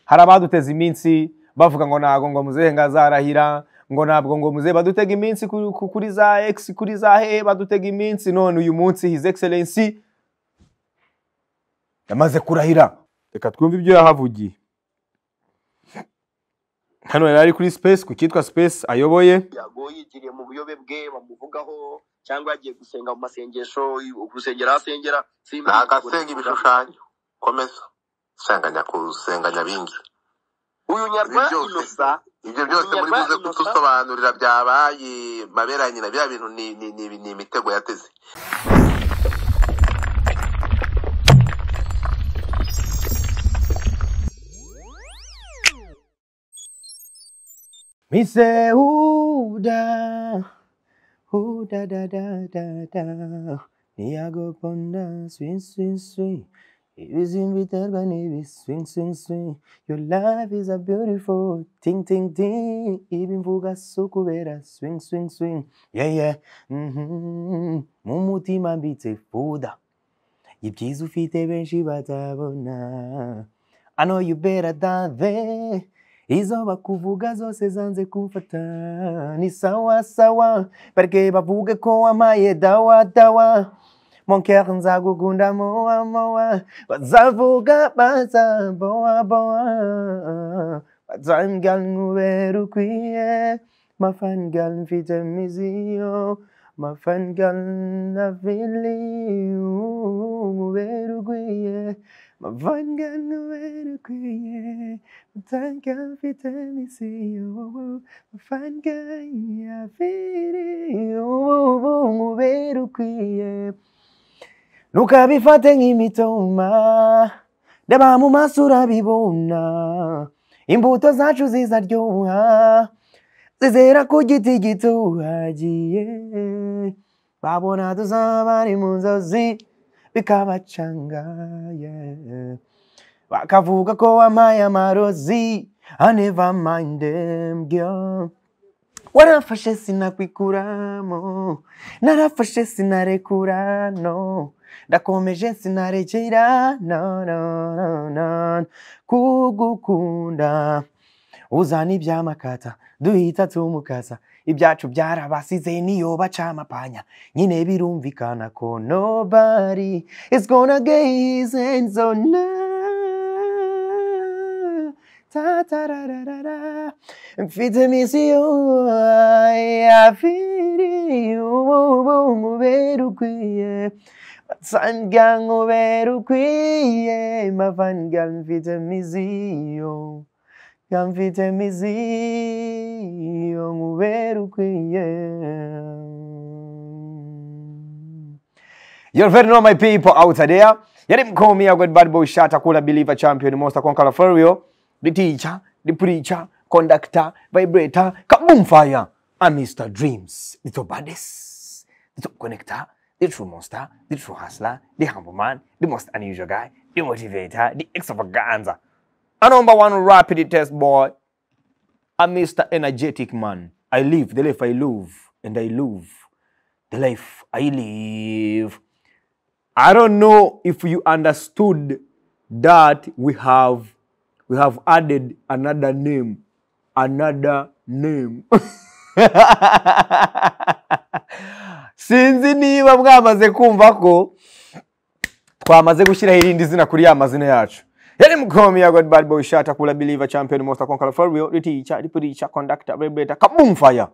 hari abaduteze iminsi bavuga ngo ntabwo ngo muzehe ngo azarahira ngo ntabwo ngo muzehe badutega iminsi ku- ku- kuri za egisi kuri za he badutega iminsi none uyu munsi hizi egiserensi yamaze kurahira reka twumve ibyo yahavugiye hano yari ari kuri sipesi ku cyitwa sipesi ayoboye yago yigiriye mu buyobe bwe bamuvugaho cyangwa yagiye gusenga mu masengesho gusengera aho asengera ni agasenga ibishushanyo komeza senganya kusenganya bingi uyu nyarwa Ibyo byose. inosa ibyo byose muri buze kutusobanurira byabaye mabera ya nyina biriya bintu ni, ni, ni, ni imitego yateze Mise huda huda da da da da niyagoponda swing swing swing ibizimba biterwa n'ibi swing swing swing your life is a beautiful ting ting ting ibi mvuga so kubera swing swing swing yeah yeah mhm mu mutima mbitse fuda ibyiza ufite benshi batabona I know you better than they izo bakuvuga zose zanze kumfata ni sawa sawa bareke bavuge ko wamaye dawa dawa monker nzagukunda mowa mowa bazavuga baza bowa bowa bazambwira nkubera ukwiye mafangirl mfite miziyo mafangirl na vili nkubera ukwiye mafangirl nkubera ukwiye Tanka mfite misiyo mafanga ya vili ubu nkubera ukwiye ntukabifate nk'imitoma ndaba mu maso urabibona imbuto zacu zizaryoha zizera ku giti gitohagiye babona tuzaba ari mu nzozi bikabacanga yeah. bakavuga ko wampaye amarozi I never mind them girl warafashe sinakwikuramo narafashe sinarekura no ndakomeje sinarekera no, no, no, no. kugukunda uzana ibyamakata duhita tumukasa ibyacu byarabasize niyo baca amapanya nyine birumvikana ko nobody is gonna get his hands on us. Ta ta ra ra ra ra. mfite misiyo yafiri ubu nkubera ukwiye nsanga nkubera ukwiye mavanga mfite misiyo nga mfite misiyo nkubera ukwiye You're very know my people out there. Yari mkomi ya good bad boy shata kula believer champion most conqueror for real. The teacher, the preacher, conductor, vibrator, kaboom fire. And Mr. Dreams, the top baddest, the top connector, the true monster, the true hustler, the humble man, the most unusual guy, the motivator, the extravaganza. A number one rapid test boy. A Mr. Energetic man. I live the life I love and I love the life I live. I don't know if you understood that we have we have added another name, another name. sinzi niba mwamaze kumva ko twamaze gushyiraho irindi zina kuri ya mazina yacu yari mukomi ya god bad boy shata kula believer champion most conqueror for real riticha ripuricha conductor vibrator kaboom fire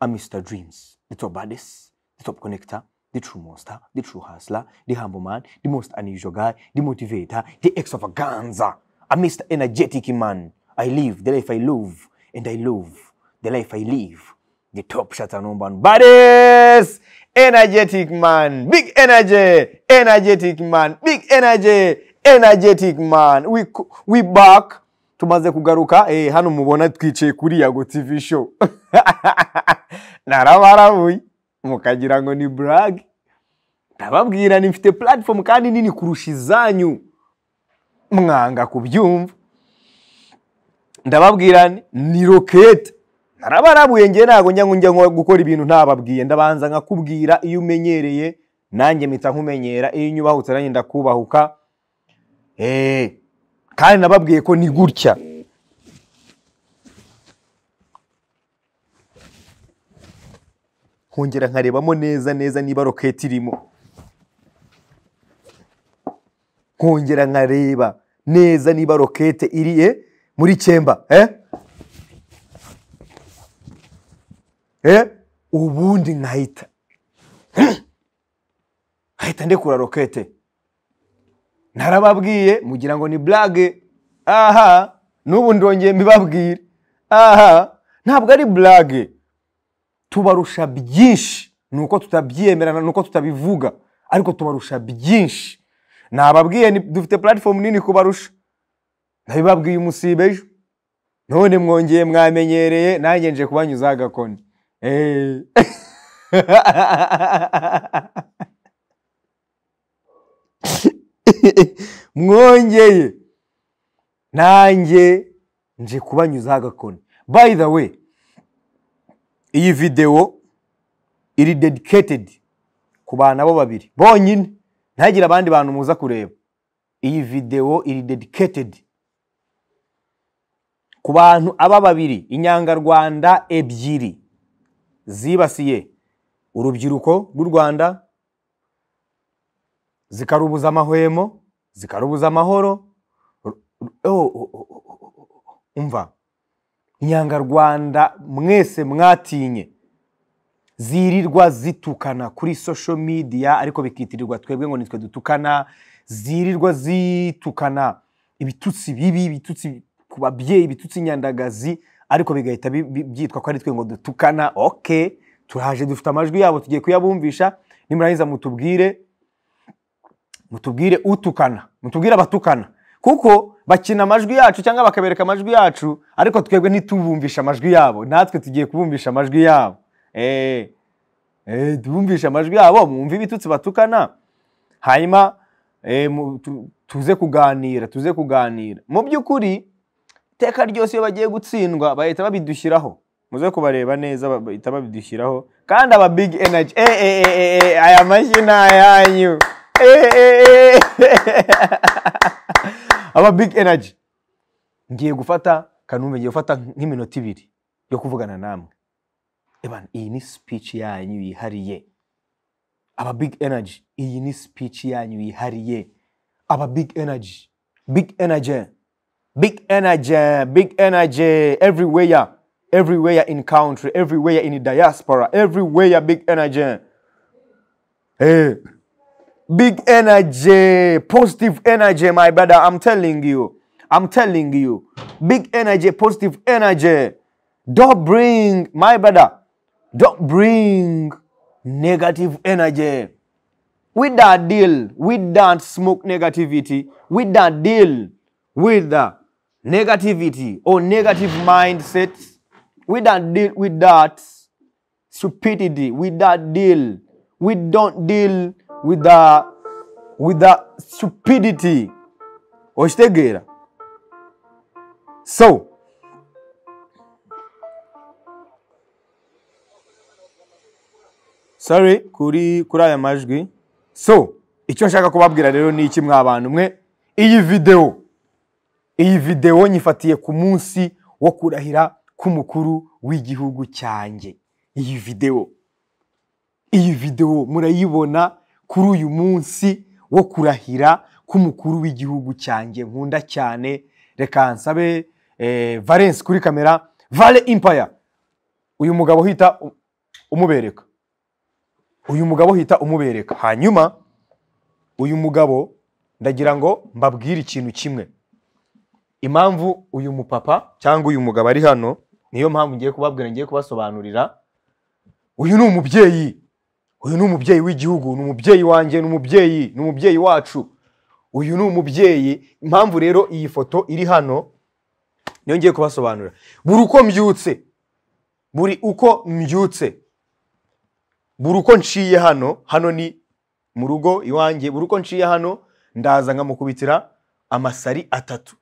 are Mr. Dreams, the top baddest, the top connector, the true monster, the true hustler, the humble man, the most unusual guy, the motivator, the extravaganza, a Mr. Energetic man. I live the life I love, and I love the life I live. The top shot and number one baddest, energetic man, big energy, energetic man, big energy, energetic man. We co- we back. Tumaze kugaruka, eh, hano mubona twicaye kuri Yago TV show. narabarabuye mukagira ngo ni burage ndababwira ni mfite platform kandi nini kurusha izanyu mwanga kubyumva ndababwira ni- ni rokete narabarabuye ngewe ntabwo njya ngo njya ngo gukora ibintu ntababwiye ndabanza nkakubwira iyo umenyereye nanjye mpita nkumenyera iyo unyubahutse nanjye ndakubahuka eee kandi nababwiye ko ni gutya nkongera nkarebamo neza neza niba roketi irimo nkongera nkareba neza niba rokete iriye muri cyemba eh eh ubundi nkahita nkahita ndekura rokete ntarababwiye mugira ngo ni burage aha n'ubu ndongeye mbibabwire aha ntabwo ari burage tubarusha byinshi ni uko tutabyemerana ni uko tutabivuga ariko tubarusha byinshi nababwiye ni- dufite puratifomu nini kubarusha nabibabwiye umusibe ejo none mwongeye mwamenyereye nanjye nje kubanyuzaho agakoni Eh. mwongeye nanjye nje kubanyuzaho agakoni by the way iyi videwo iri dedicated ku bantu abo babiri bonyine ntagire abandi bantu muza kureba iyi videwo iri dedicated ku bantu aba babiri inyangarwanda ebyiri zibasiye urubyiruko rw'u rwanda zikarubuza amahwemo zikarubuza amahoro Ru- ru- oh, oh, oh, oh, oh, oh, oh. umva inyangarwanda mwese mwatinye zirirwa zitukana kuri social media ariko bikitirirwa twebwe ngo nitwe dutukana zirirwa zitukana ibitutsi bibi ibitutsi ku babyeyi ibitutsi nyandagazi ariko bigahita bi- bi- byitwa ko ari twe ngo dutukana ok turaje dufite amajwi yabo tugiye kuyabumvisha nimurangiza mutubwire mutubwire utukana mutubwire abatukana kuko bakina amajwi yacu cyangwa bakabereka amajwi yacu ariko twebwe ntitubumvishe amajwi yabo natwe tugiye kubumvisha amajwi yabo Eh, eh, tubumvishe amajwi yabo mwumve ibitutsi batukana hanyuma eh, mu- tu- tuze kuganira tuze kuganira mu by'ukuri iteka ryose iyo bagiye gutsindwa bahita babidushyiraho muze kubareba neza ba- bahita babidushyiraho kandi aba big energy eh, eh, eh, eh, eh, aya mashyi ni ayanyu Eh, eh, eh, eh. aba big energy ngiye gufata kanumbe ngiye gufata nk'iminota ibiri yo kuvugana namwe Evan, iyi ni speech yanyu yihariye aba big energy iyi ni speech yanyu yihariye aba big energy big energy big energy big energy everywhere everywhere in country everywhere in diaspora everywhere big energy hey big energy positive energy my brother i'm telling you i'm telling you big energy positive energy don't bring my brother don't bring negative energy we don't deal we don't smoke negativity we don't deal with the negativity or negative mindsets we don't deal with that stupidity we don't deal we don't deal with the with the stupidity oshitegeera so sorry kuri kuri aya majwi so icyo nshaka kubabwira rero ni iki mwa bantu mwe iyi videwo iyi videwo nyifatiye ku munsi wo kurahira k'umukuru w'igihugu cyanjye iyi videwo iyi videwo murayibona kuri uyu munsi wo kurahira k'umukuru w'igihugu cyanjye nkunda cyane reka nsabe eh, valence kuri kamera vale impaya uyu mugabo uhita u- umubereka uyu mugabo uhita umubereka hanyuma uyu mugabo ndagira ngo mbabwire ikintu kimwe impamvu uyu mupapa cyangwa uyu mugabo ari hano niyo mpamvu ngiye kubabwira ngiye kubasobanurira uyu ni umubyeyi uyu ni umubyeyi w'igihugu ni umubyeyi wanjye ni umubyeyi ni umubyeyi wacu uyu ni umubyeyi impamvu rero iyi foto iri hano niyo ngiye kubasobanurira buri uko mbyutse buri uko mbyutse buri uko nciye hano hano ni mu rugo iwanjye buri uko nciye hano ndaza nkamukubitira amasari atatu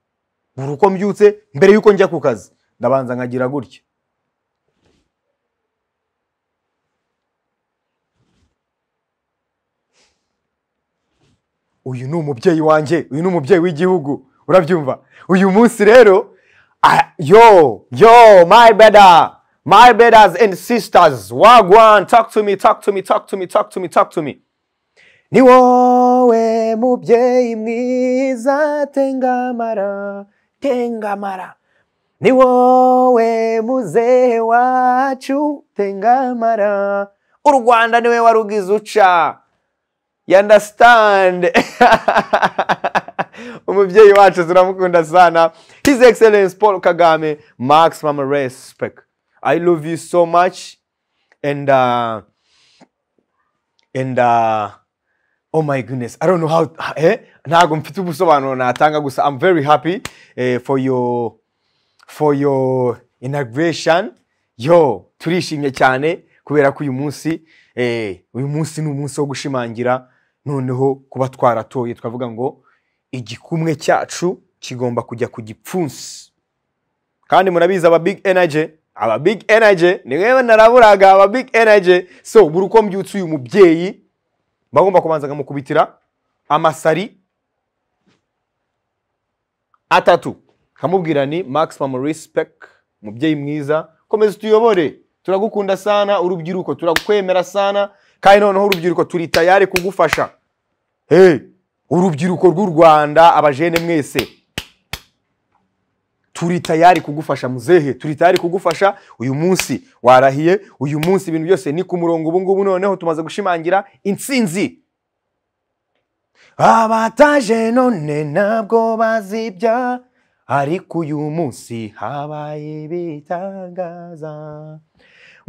buri uko mbyutse mbere y'uko njya ku kazi ndabanza nkagira gutya uyu ni umubyeyi wanjye uyu ni umubyeyi w'igihugu urabyumva uyu munsi rero ah, yo yo my brother my brothers and sisters wagwan talk to me talk to me talk to me talk to me talk to me ni wowe mubyeyi mwiza tengamara tengamara ni wowe muzehe wacu tengamara u rwanda niwe warugize uca you understand umubyeyi wacu turamukunda sana his excellence paul kagame max mama respect i love you so much and uh, and uh, oh my goodness i don't know how eh? ntabwo mfite ubusobanuro natanga gusa i'm very happy eh, for your for your inauguration yo turishimye cyane kubera ko uyu munsi eh, uyu munsi ni umunsi wo gushimangira noneho kuba twaratoye twavuga ngo igikumwe cyacu kigomba kujya ku gipfunsi kandi murabizi aba big energy aba big energy ni mwebwe naraburaga aba big energy so buri uko mbyutse uyu mubyeyi bagomba kubanza akamukubitira amasari atatu kamubwira ni maximum respect mubyeyi mwiza komeza tuyobore turagukunda sana urubyiruko turakwemera sana kandi noneho urubyiruko turi tayari kugufasha hey, urubyiruko rw'u rwanda abajene mwese turi tayari kugufasha muzehe turi tayari kugufasha uyu munsi warahiye uyu munsi ibintu byose ni ku murongo ubu ngubu noneho tumaze gushimangira intsinzi abataje none ntabwo bazibya ariko uyu munsi habaye bitangaza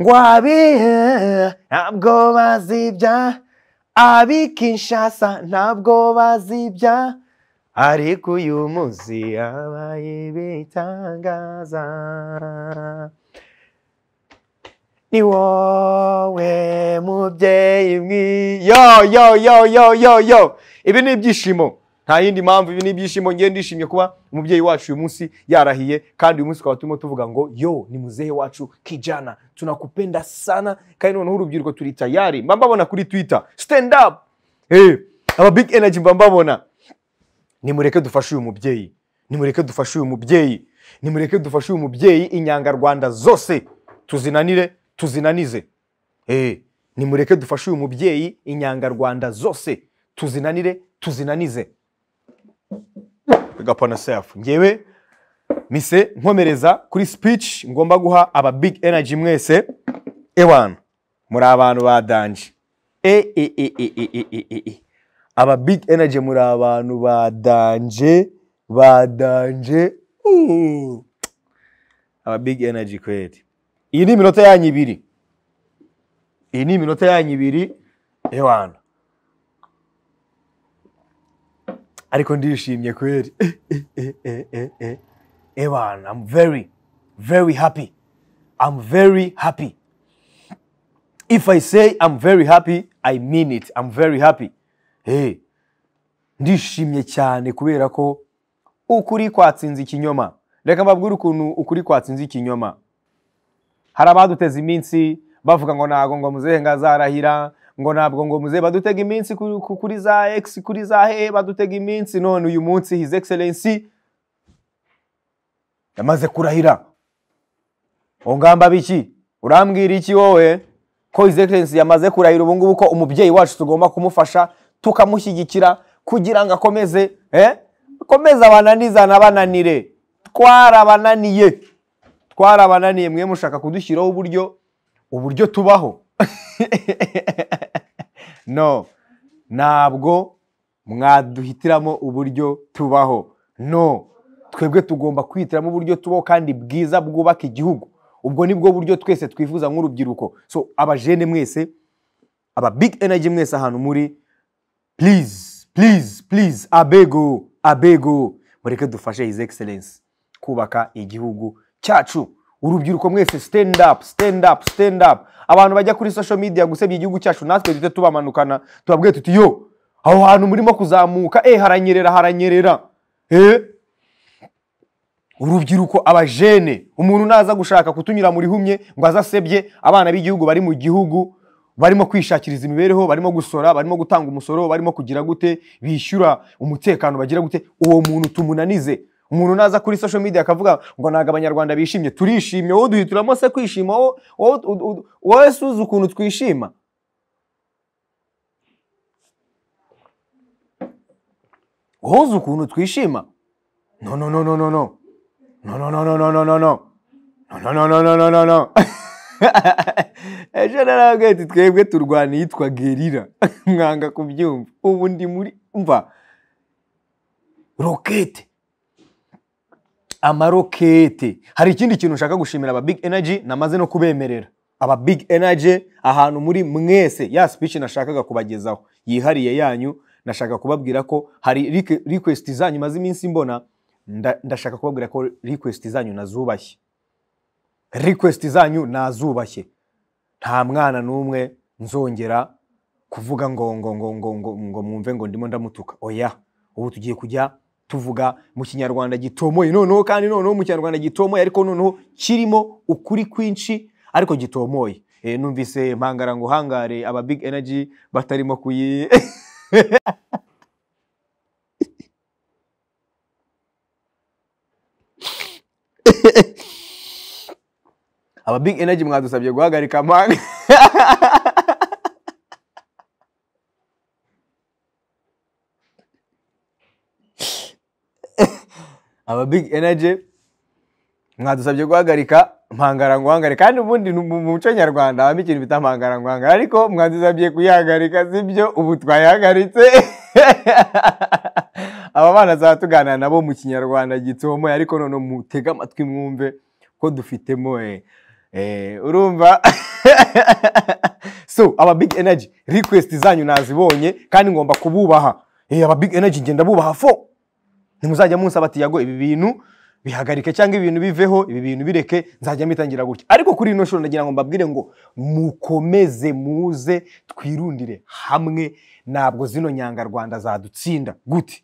ngo abihe ntabwo bazibya ab'ikinshasa ntabwo bazibya ariko uyu munsi habaye bitangaza ni wowe mubyeyi mwi yo yo yo yo yo yo ibi ni ibyishimo nta yindi mpamvu ibi ni ibyishimo ngiye ndishimye kuba umubyeyi wacu uyu munsi yarahiye kandi uyu munsi tukaba turimo tuvuga ngo yo ni muzehe wacu kijana tunakupenda sana kandi noneho urubyiruko turi tayari mba mbabona kuri twitter stand up hey, aba big energy mba mbabona nimureke dufashe uyu mubyeyi nimureke dufashe uyu mubyeyi nimureke dufashe uyu mubyeyi inyangarwanda zose tuzinanire tuzinanize Eh, nimureke dufashe uyu mubyeyi inyangarwanda zose tuzinanire tuzinanize Big up on yourself. ngewe mise nkomereza kuri speech ngomba guha aba big energy mwese ewana muri abantu ba danje e e e e e e e e e aba big energy muri abantu ba danje ba danje Mm. aba big energy kweli iyi ni iminota yanyu ibiri iyi ni iminota yanyu ibiri ewana ariko ndishimye kweli ewana i'm very very happy i'm very happy if i say i'm very happy i mean it i'm very happy hey, ndishimye cyane kubera ko ukuri kwatsinze ikinyoma reka mbabwire ukuntu ukuri kwatsinze ikinyoma hari abaduteze iminsi bavuga ngo ntabwo ngo muzehe ngazarahira ngo ntabwo ngo muzehe badutega iminsi kuri, ku- kuri za x kuri za he badutega iminsi none uyu munsi his excellency yamaze kurahira ungamba biki urambwira iki wowe ko his excellency yamaze kurahira ubu ngubu ko umubyeyi wacu tugomba kumufasha tukamushyigikira kugira ngo akomeze eh? akomeze abananizana bananire twarabananiye twarabananiye mwe mushaka kudushyiraho uburyo uburyo tubaho no ntabwo mwaduhitiramo uburyo tubaho no twebwe tugomba kwihitiramo uburyo tubaho kandi bwiza bwubaka igihugu ubwo nibwo buryo twese twifuza nk'urubyiruko so abajene mwese aba big energy mwese ahantu muri please please please abego abego mureke dufashe his excellence kubaka igihugu cyacu urubyiruko mwese stand up stand up stand up abantu bajya kuri social media gusebya igihugu cyacu natwe duhite tubamanukana tubabwiye tuti yo aho hantu murimo kuzamuka eh haranyerera haranyerera eh urubyiruko abajene umuntu naza gushaka kutunyura mu rihumye ngo azasebye abana b'igihugu bari mu gihugu barimo kwishakiriza imibereho barimo gusora barimo gutanga umusoro barimo kugira gute bishyura umutekano bagira gute uwo muntu tumunanize umuntu naza kuri social media akavuga ngo ntabwo abanyarwanda bishimye turishimye wowe duhitiramo se kwishima wowe- wowe u- u- wowe suzi ukuntu twishima wowe uzi ukuntu twishima no no no no no no no no no no no no no no no no no no no no no ejo narababwiye ati twebwe turwana iyitwa gerira mwanga kubyumva ubu ndi muri mva rokete amarokete hari ikindi kintu nshaka gushimira aba big energy namaze no kubemerera aba big energy ahantu muri mwese ya speech nashakaga kubagezaho yihariye yanyu nashaka kubabwira ko hari rike- request zanyu maze iminsi mbona nda- ndashaka kubabwira ko request zanyu nazubashye request zanyu nazubashye nta mwana n'umwe nzongera kuvuga ngo ngo ngo ngo ngo ngo mwumve ngo ndimo ndamutuka oya ubu tugiye kujya tuvuga mu kinyarwanda gitomoye noneho kandi noneho mu kinyarwanda gitomoye ariko noneho kirimo ukuri kwinshi ariko gitomoye Eh, numvise mpangara ngo hangare aba big energy batarimo kuyi aba big energy mwadusabye guhagarika mpanga aba big energy mwadusabye guhagarika mpangarangwangare kandi ubundi ni mu mu muco nyarwanda habamo ikintu bita mpangarangwangare ariko mwadusabye kuyihagarika sibyo ubu twayihagaritse aba bana zaba tuganira nabo mu kinyarwanda gitomoye ariko none mutege amatwi mwumve ko dufitemo eh, eh, urumva so aba big energy request zanyu nazibonye kandi ngomba kububaha Eh, aba big energy ngenda bubaha fo ntimuzajya munsaba ati yago ibi bintu bihagarike cyangwa ibintu biveho ibi bintu bireke nzajya mbitangira gutya ariko kuri ino shuro ndagira ngo mbabwire ngo mukomeze muze twirundire hamwe ntabwo zino nyangarwanda zadutsinda gute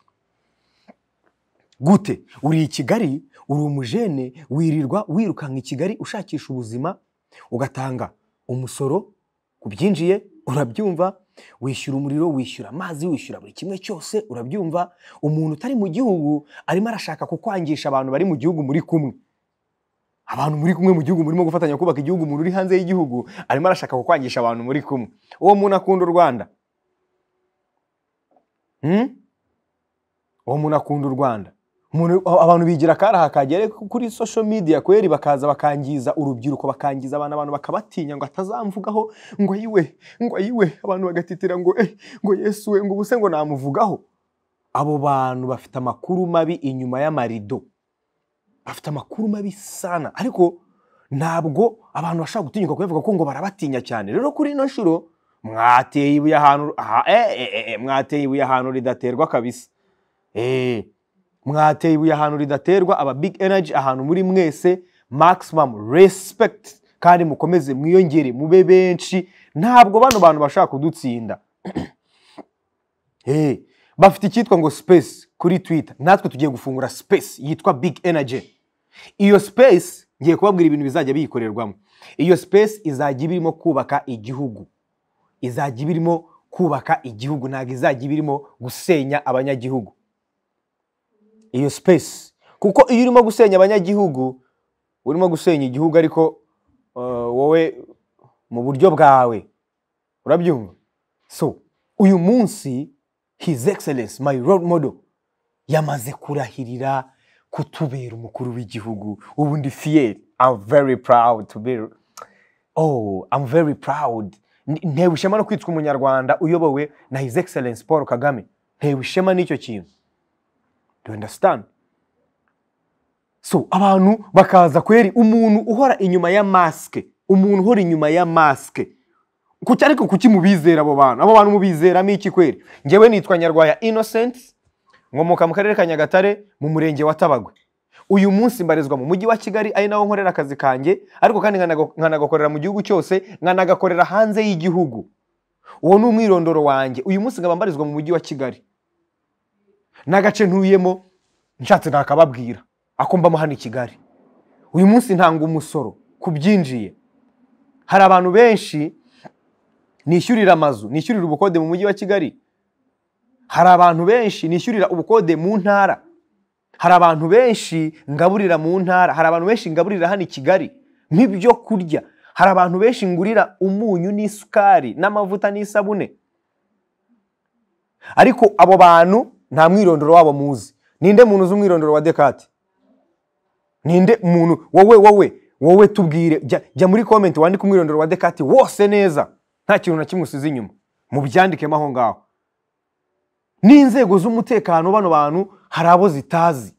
gute uri i kigali uri umujene wirirwa wirukanka i kigali ushakisha ubuzima ugatanga umusoro ku byinjiye urabyumva wishyura umuriro wishyura amazi wishyura buri kimwe cyose urabyumva umuntu utari mu gihugu arimo arashaka kukwangisha abantu bari mu gihugu muri kumwe abantu muri kumwe mu gihugu murimo gufatanya kubaka igihugu umuntu uri hanze y'igihugu arimo arashaka kukwangisha abantu muri kumwe uwo muntu akunda u rwanda Hmm? uwo muntu akunda u rwanda Umuntu- a- abantu bigira akaraha kagere kuri social media kweri bakaza bakangiza urubyiruko bakangiza abana abantu bakabatinya ngo atazamvugaho ngo yiwe ngo yiwe abantu bagatitira ngo eh, ngo yesu we ngo ubuse ngo namuvugaho abo bantu bafite amakuru mabi inyuma y'amarido bafite amakuru mabi sana ariko ntabwo abantu bashobora gutinyuka kuyavuga ko ngo barabatinya cyane rero kuri ino nshuro mwateye ibuye ahantu aha- eh, eh, eh, eh, mwateye ibuye ahantu ridaterwa kabisa Eh, mwateye ibuye ahantu ridaterwa aba big energy ahantu muri mwese maximum respect kandi mukomeze mwiyongere mube benshi ntabwo bano bantu bashaka kudutsinda Eh, bafite icyitwa ngo space kuri twitter natwe tugiye gufungura space yitwa big energy iyo space ngiye kubabwira ibintu bizajya biyikorerwamo iyo space izajya iba irimo kubaka igihugu izajya iba irimo kubaka igihugu ntabwo izajya iba irimo gusenya abanyagihugu iyo space kuko iyo urimo gusenya abanyagihugu urimo gusenya igihugu ariko eh, wowe mu buryo bwawe urabyumva so uyu munsi his excellence my role model yamaze kurahirira kutubera umukuru w'igihugu ubu ndi fier i'm very proud to be oh i'm very proud N- ntewe ishema no kwitwa umunyarwanda uyobowe na his excellence paul kagame ntewe ishema n'icyo kintu do you understand so abantu bakaza kweri umuntu uhora inyuma ya masike umuntu uhora inyuma ya masike kuki ariko kuki mubizera abo bantu abo bantu mubizeramo iki kweri ngewe nitwa nyarwaya innocent nkomoka mu karere ka nyagatare mu murenge wa tabagwe uyu munsi mbarizwa mu mujyi wa kigali ari naho nkorera akazi kanjye ariko kandi nkanaga- nkanagakorera mu gihugu cyose nkanagakorera hanze y'igihugu uwo ni umwirondoro wanjye uyu munsi nkaba mbarizwa mu mujyi wa kigali n'agace ntuyemo nshatse nakababwira ako mbamo hano i kigali uyu munsi ntanga umusoro ku byinjiye hari abantu benshi nishyurira amazu nishyurira ubukode mu mujyi wa kigali hari abantu benshi nishyurira ubukode mu ntara hari abantu benshi ngaburira mu ntara hari abantu benshi ngaburira hano i kigali nk'ibyo kurya hari abantu benshi ngurira umunyu n'isukari n'amavuta n'isabune ariko abo bantu nta mwirondoro wabo muzi ninde muntu uzi umwirondoro wa dekate ninde muntu wowe wowe wowe tubwire jya, jya muri komenti wandike umwirondoro wa dekate wose neza nta kintu na kimwe usize inyuma mubyandikemo aho ngaho n'inzego z'umutekano bano bantu hari abo zitazi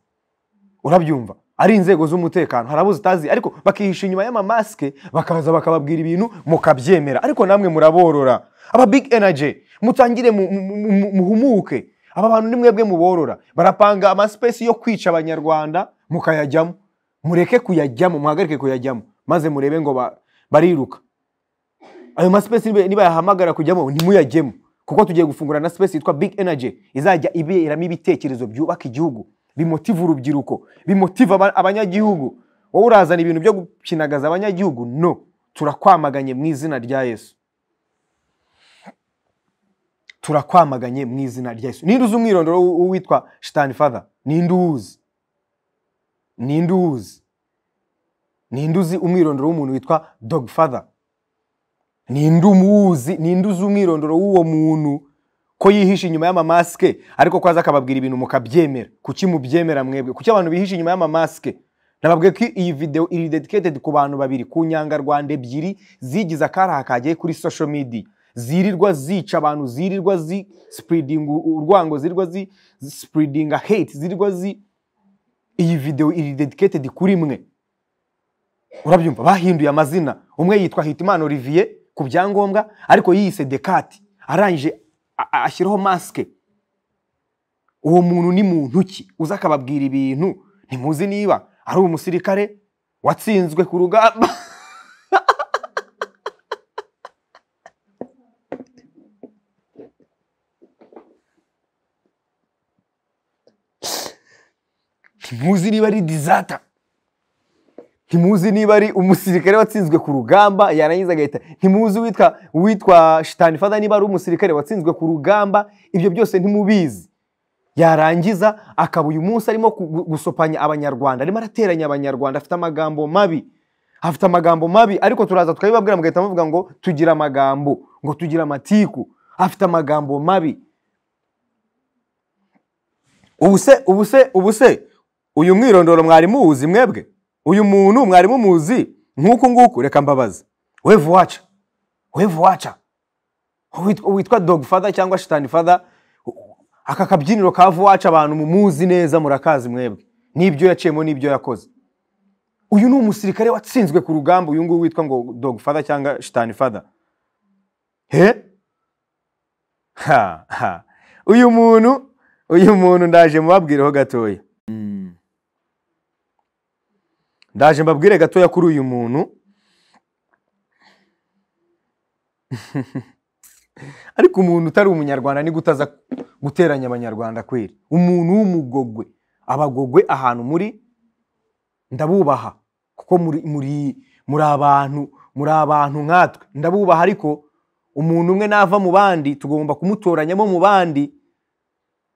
urabyumva ari inzego z'umutekano hari abo zitazi ariko bakihisha inyuma y'amamasike bakaza bakababwira ibintu mukabyemera ariko namwe muraborora aba big energy mutangire mu- mu- mu- muhumuke aba bantu ni mwebwe muborora barapanga amasipesi yo kwica abanyarwanda mukayajyamo mureke kuyajyamo muhagarike kuyajyamo maze murebe ngo ba- bariruka ayo masipesi niba- nibayahamagara kujyamo ntimuyajyemo kuko tugiye gufungura na space yitwa big energy izajya iberamo ibitekerezo byubaka igihugu bimotiva urubyiruko bimotiva aba- abanyagihugu wowe urazana ibintu byo gukinagaza abanyagihugu no turakwamaganye mu izina rya yesu turakwamaganye mu izina rya yesu ninde uzi umwirondoro w'u- w'uwitwa shitani father ninde uwuzi ninde uwuzi ninde uzi umwirondoro w'umuntu witwa dog father ninde umuzi ninde uzi umwirondoro w'uwo muntu ko yihisha inyuma y'amamasike ariko ko aza akababwira ibintu mukabyemera kuki mubyemera mwebwe kuki abantu bihisha inyuma y'amamasike nababwiye ko iyi video iri dedicated ku bantu babiri ku nyangarwanda ebyiri zigize akaraha kagiye kuri social media zirirwa zica abantu zirirwa zi spreading u- urwango zirirwa zi zi- spreading hate zirirwa zi iyi video iri dedicated kuri mwe urabyumva bahinduye amazina umwe yitwa hitimana olivier ku byangombwa ariko yiyise dekati arangije a- a- ashyiraho masike uwo muntu ni muntu ki uza akababwira ibintu ntimuzi niba ari umusirikare watsinzwe ku rugamba ntimuzi niba ari dizata ntimuzi niba ari umusirikare watsinzwe ku rugamba yarangiza agahita ntimuzi uwitwa uwitwa shitani fada niba ari umusirikare watsinzwe ku rugamba ibyo byose ntimubizi yarangiza akaba uyu munsi arimo gu- gu- gusopanya abanyarwanda arimo arateranya abanyarwanda afite amagambo mabi afite amagambo mabi ariko turaza tukabibabwira mugahita muvuga ngo tugira amagambo ngo tugira amatiku afite amagambo mabi ubuse ubuse ubuse uyu mwirondoro mwari muwuzi mwebwe uyu muntu mwari mumuzi nk'uku nguku reka mbabaze wevu waca wevu waca Uwitwa- uwitwa dog father cyangwa shitani father aka kabyiniro ka vuwaca abantu mumuzi neza murakazi mwebwe n'ibyo yaciyemo n'ibyo yakoze uyu ni umusirikare watsinzwe ku rugamba uyu nguyu witwa ngo dog father cyangwa shitani father he ha ha uyu muntu uyu muntu ndaje mubabwireho gatoya Mm. ndaje mbabwire gatoya kuri uyu muntu ariko umuntu utari umunyarwanda ni gutaza guteranya abanyarwanda kweri umuntu w'umugogwe abagogwe ahantu muri ndabubaha kuko muri muri muri abantu muri abantu nkatwe ndabubaha ariko umuntu umwe nava mu bandi tugomba kumutoranyamo mu bandi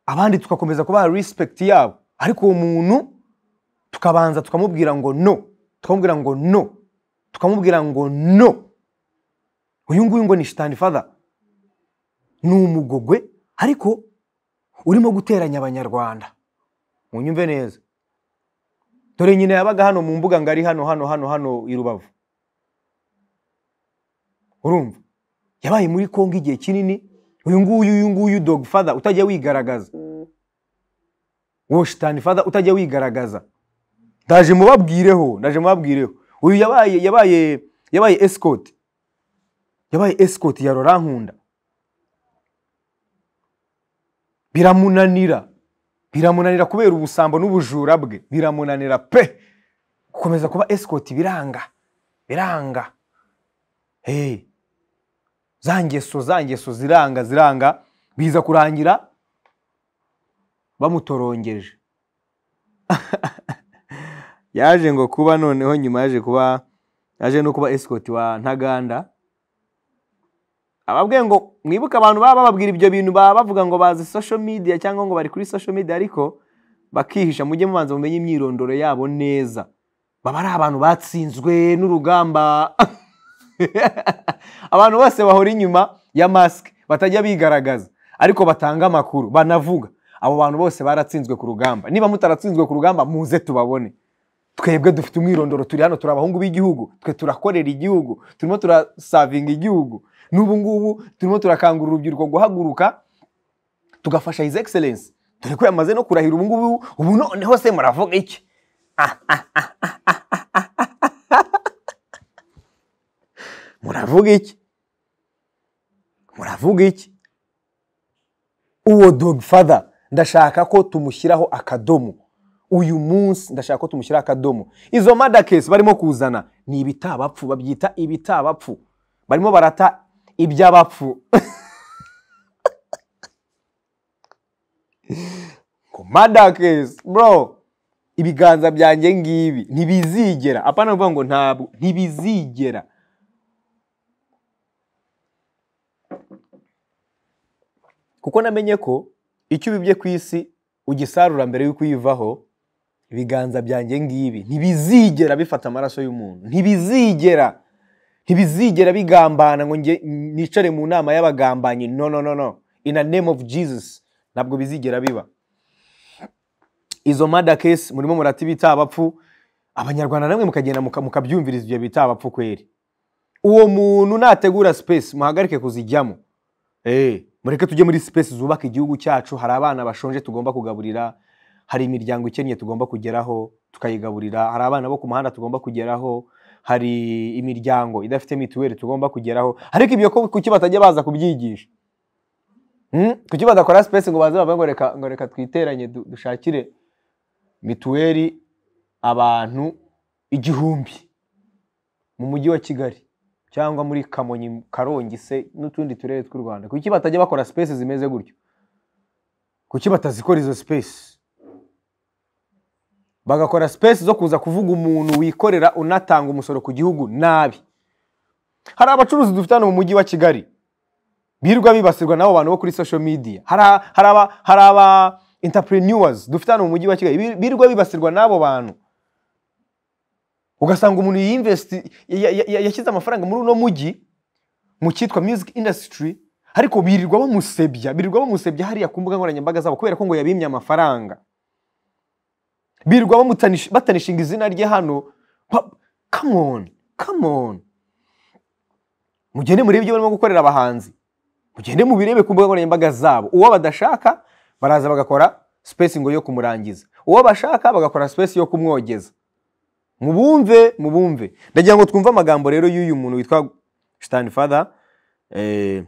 abandi tugakomeza kubaha respect yabo ariko uwo muntu tukabanza tukamubwira ngo no tukamubwira ngo no tukamubwira ngo no uyu nguyu ngo ni shitani father ni umugogwe ariko urimo guteranya abanyarwanda munyumve neza dore nyine yabaga hano mu mbuga ngari hano hano hano hano i rubavu urumva yabaye muri kongo igihe kinini uyu nguyu uyu nguyu dog father utajya wigaragaza uwo shitani father utajya wigaragaza ndaje mubabwireho ndaje mubabwireho uyu yabaye yabaye yabaye escort yabaye escort ya rorankunda biramunanira biramunanira kubera ubusambo n'ubujura bwe biramunanira pe gukomeza kuba escort biranga biranga hey. za ngeso za ngeso ziranga ziranga biza kurangira bamutorongeje yaje ngo kuba noneho nyuma yaje kuba yaje no kuba escort wa ntaganda ababwiye ngo mwibuke abantu baba bababwira ibyo bintu baba bavuga ngo bazi social media cyangwa ngo bari kuri social media ariko bakihisha mujye mubanza mumenye imyirondoro yabo neza baba ari abantu batsinzwe n'urugamba abantu bose bahora inyuma ya masike batajya bigaragaza ariko batanga amakuru banavuga abo bantu bose baratsinzwe ku rugamba niba mutaratsinzwe ku rugamba muze tubabone twebwe dufite umwirondoro turi hano turi abahungu b'igihugu twe turakorera igihugu turimo turasavinga igihugu n'ubu ngubu turimo turakangurira urubyiruko guhaguruka tugafasha his excellence dore ko yamaze no kurahira ubu ngubu ubu noneho se muravuga iki Ah, ah, ah, ah, ah, ah, ah, ah. muravuga iki muravuga iki uwo dogfather ndashaka ko tumushyiraho akadomo uyu munsi ndashaka ko tumushyiraho akadomo izo madakesi barimo kuzana ni ibitabapfu babyita ibitabapfu barimo barata iby'abapfu ngo madakesi bro ibiganza byanjye ngibi ntibizigera apana kuvuga ngo ntabwo ntibizigera kuko namenye ko icyo ubibye ku isi ugisarura mbere y'uko uyivaho ibiganza byanjye ngibi ntibizigera bifata amaraso y'umuntu ntibizigera ntibizigera bigambana ngo nge nicare mu nama y'abagambanyi no no no no in a name of jesus ntabwo bizigera biba izo mada kesi murimo murata ibita abapfu abanyarwanda namwe mukagenda muka- mukabyumviriza ibyo bita abapfu kweri uwo muntu nategura space muhagarike kuzijyamo Eh, mureke tujye muri space zubaka igihugu cyacu hari abana bashonje tugomba kugaburira hari imiryango ikennye tugomba kugeraho tukayigaburira hari abana bo ku muhanda tugomba kugeraho hari imiryango idafite mituweli tugomba kugeraho ariko ibyo ko- kuki batajya baza kubyigisha Hmm? kuki badakora space ngo baze bavuge ngo reka ngo reka twiteranye du- dushakire mituweli abantu igihumbi mu mujyi wa kigali cyangwa muri kamonyi karongi se n'utundi turere tw'u rwanda kuki batajya bakora space zimeze gutyo kuki batazikora izo space bagakora space zo kuza kuvuga umuntu wikorera unatanga umusoro ku gihugu nabi hari abacuruzi dufite hano mu mujyi wa kigali birirwa bibasirwa n'abo bantu bo kuri social media hari a- hari aba hari aba entrepreneurs dufite hano mu mujyi wa kigali bi- birirwa bibasirwa n'abo bantu ugasanga umuntu yinvesti ya- ya- ya- yashyize amafaranga muri uno mujyi mu cyitwa music industry ariko birirwa bamusebya birirwa bamusebya hariya ku mbuga nkoranyambaga zabo kubera ko ngo yabimye amafaranga birirwa bamutanish- batanishinga izina rye hano Pa- come on come on mugende murebe ibyo barimo gukorera abahanzi mugende mubirebe ku mbuga nkoranyambaga zabo uwo badashaka baraza bagakora space ngo yo kumurangiza uwo bashaka bagakora space yo kumwogeza mubumve mubumve ndagira ngo twumve amagambo rero y'uyu muntu witwa shitani fada eh,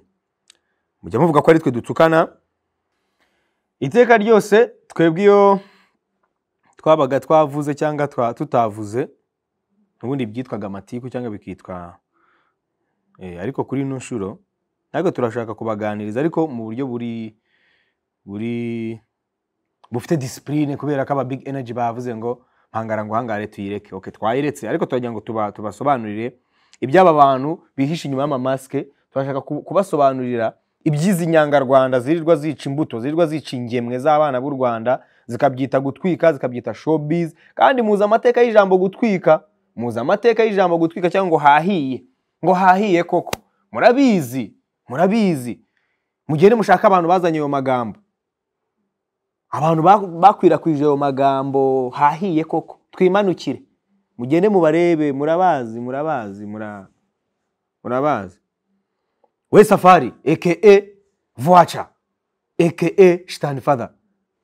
mujya muvuga ko ari twe dutukana iteka ryose twebwe iyo twabaga twavuze cyangwa twa- tutavuze ubundi byitwaga amatiku cyangwa bikitwa eh, ariko kuri ino nshuro natwe turashaka kubaganiriza ariko mu buryo buri buri bufite disipurine kubera ko aba big energy bavuze ngo mpangara ngo hangare tuyireke okay, twayiretse ariko turagira ngo tuba- tubasobanurire iby'aba bantu bihishe inyuma y'amamasike turashaka ku- kubasobanurira iby'izi nyangarwanda zirirwa zica imbuto zirirwa zica ingemwe z'abana b'u rwanda zikabyita gutwika zikabyita showbiz kandi muzi amateka y'ijambo gutwika muzi amateka y'ijambo gutwika cyangwa ngo hahiye ngo hahiye koko murabizi murabizi mugende mushaka abantu bazanye ayo magambo abantu ba- bakwirakwije ayo magambo hahiye koko twimanukire mugende mubarebe murabazi murabazi mura- murabazi we safari eke voaca eke shitani fada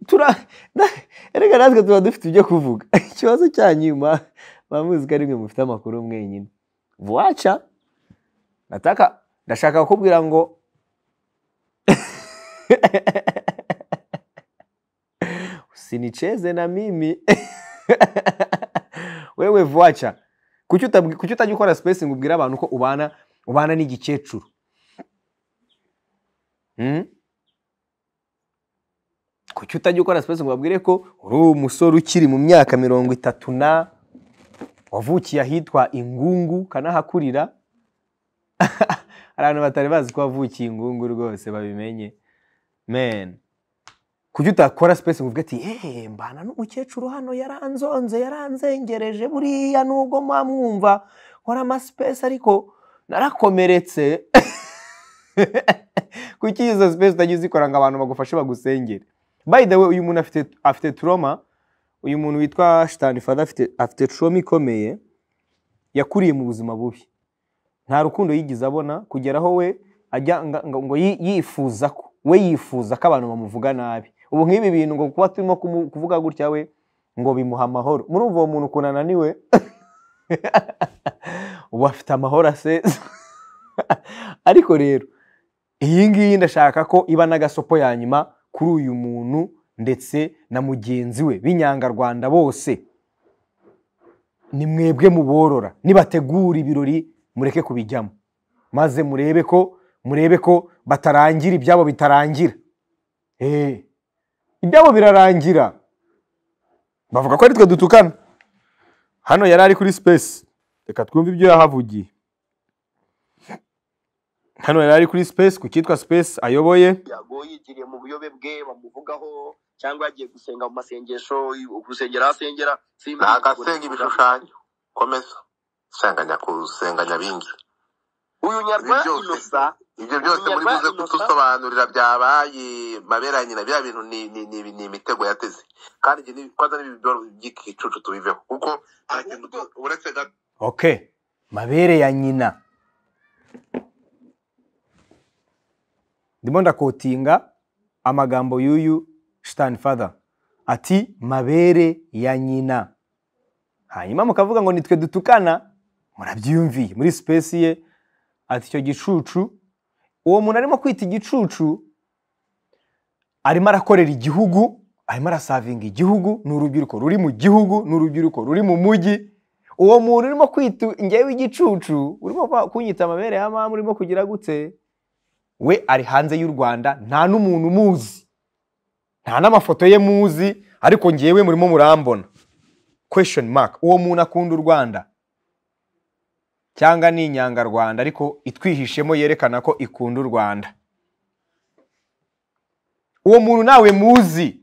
tura na- erega natwe tuba dufite ibyo kuvuga ikibazo cyanyu ma- bamuzi ko ari mwe mufite amakuru mwenyine voaca nataka ndashaka kukubwira ngo usinicheze na mimi wewe voaca kuki utabwi- kuki utajya ukora spacing ubwira abantu ko ubana ubana n'igikecuru Hmm? kuki utajya ukora spacing babwire ko uri umusore ukiri mu myaka mirongo itatu na wavukiye ahitwa ingungu kanahakurira hari abantu batari bazi ko wavukiye ingungu rwose babimenye meni kuki utakora sipesi ngo uvuge ati yeee mbana n'umukecuru hano yaranzonze yaranzengereje buriya nubwo mwamwumva nkora amasipesi ariko narakomeretse kuki izo sipesi utajya uzikora ngo abantu bagufashe bagusengere by the way uyu muntu afite afite turoma uyu muntu witwa shitani fada afite afite turoma ikomeye yakuriye mu buzima bubi nta rukundo yigeze abona kugera aho we ajya nga- nga- ngo yi- yifuza ko we yifuza ko abantu bamuvuga nabi ubu nk'ibi bintu ngo kuba turimo kumu- kuvuga gutya we ngo bimuha amahoro murumva uwo muntu ukuntu ananiwe ubu afite amahoro asesa ariko rero iyi ngiyi ndashaka ko iba n'agasopo ya nyuma kuri uyu muntu ndetse na mugenzi we b'inyangarwanda bose ni mwebwe muborora nibategura ibirori mureke kubijyamo maze murebe ko murebe ko batarangira ibyabo bitarangira Eh, ibyabo birarangira bavuga ko ari twe dutukana hano yari ari kuri sipesi reka twumve ibyo yahavugiye hano yari ari kuri sipesi ku cyitwa sipesi ayoboye yago yigiriye mu buyobe bwe bamuvugaho cyangwa yagiye gusenga mu masengesho urusengero aho asengera ni agasenga ibishushanyo komeza senganya kusenganya bingi uyu nyarwanda Ibyo byose. inosa ibyo byose muri buze kudusobanurira byabaye mabera nyina bya bintu ni ni ni, ni imitego yateze kandi ibyo ni- kwanza n'ibidoro by'igicucu tubiveho kuko nta kintu du- uretse gato ok mabere ya nyina ndimo ndakotinga amagambo y'uyu shitani fada ati mabere ya nyina hanyuma mukavuga ngo nitwe dutukana murabyiyumviye muri sipesi ye ati icyo gicucu uwo muntu arimo kwita igicucu arimo arakorera igihugu arimo arasavinga igihugu ni urubyiruko ruri mu gihugu ni urubyiruko ruri mu mujyi uwo muntu urimo kwita njyewe igicucu urimo kwa- kunyita amabere ya mama urimo kugira gute we ari hanze y'u rwanda nta n'umuntu umuzi nta n'amafoto ye muzi ariko ngewe murimo murambona question mark uwo muntu akunda u rwanda cyangwa ni inyangarwanda ariko itwihishemo yerekana ko ikunda u rwanda uwo muntu nawe muzi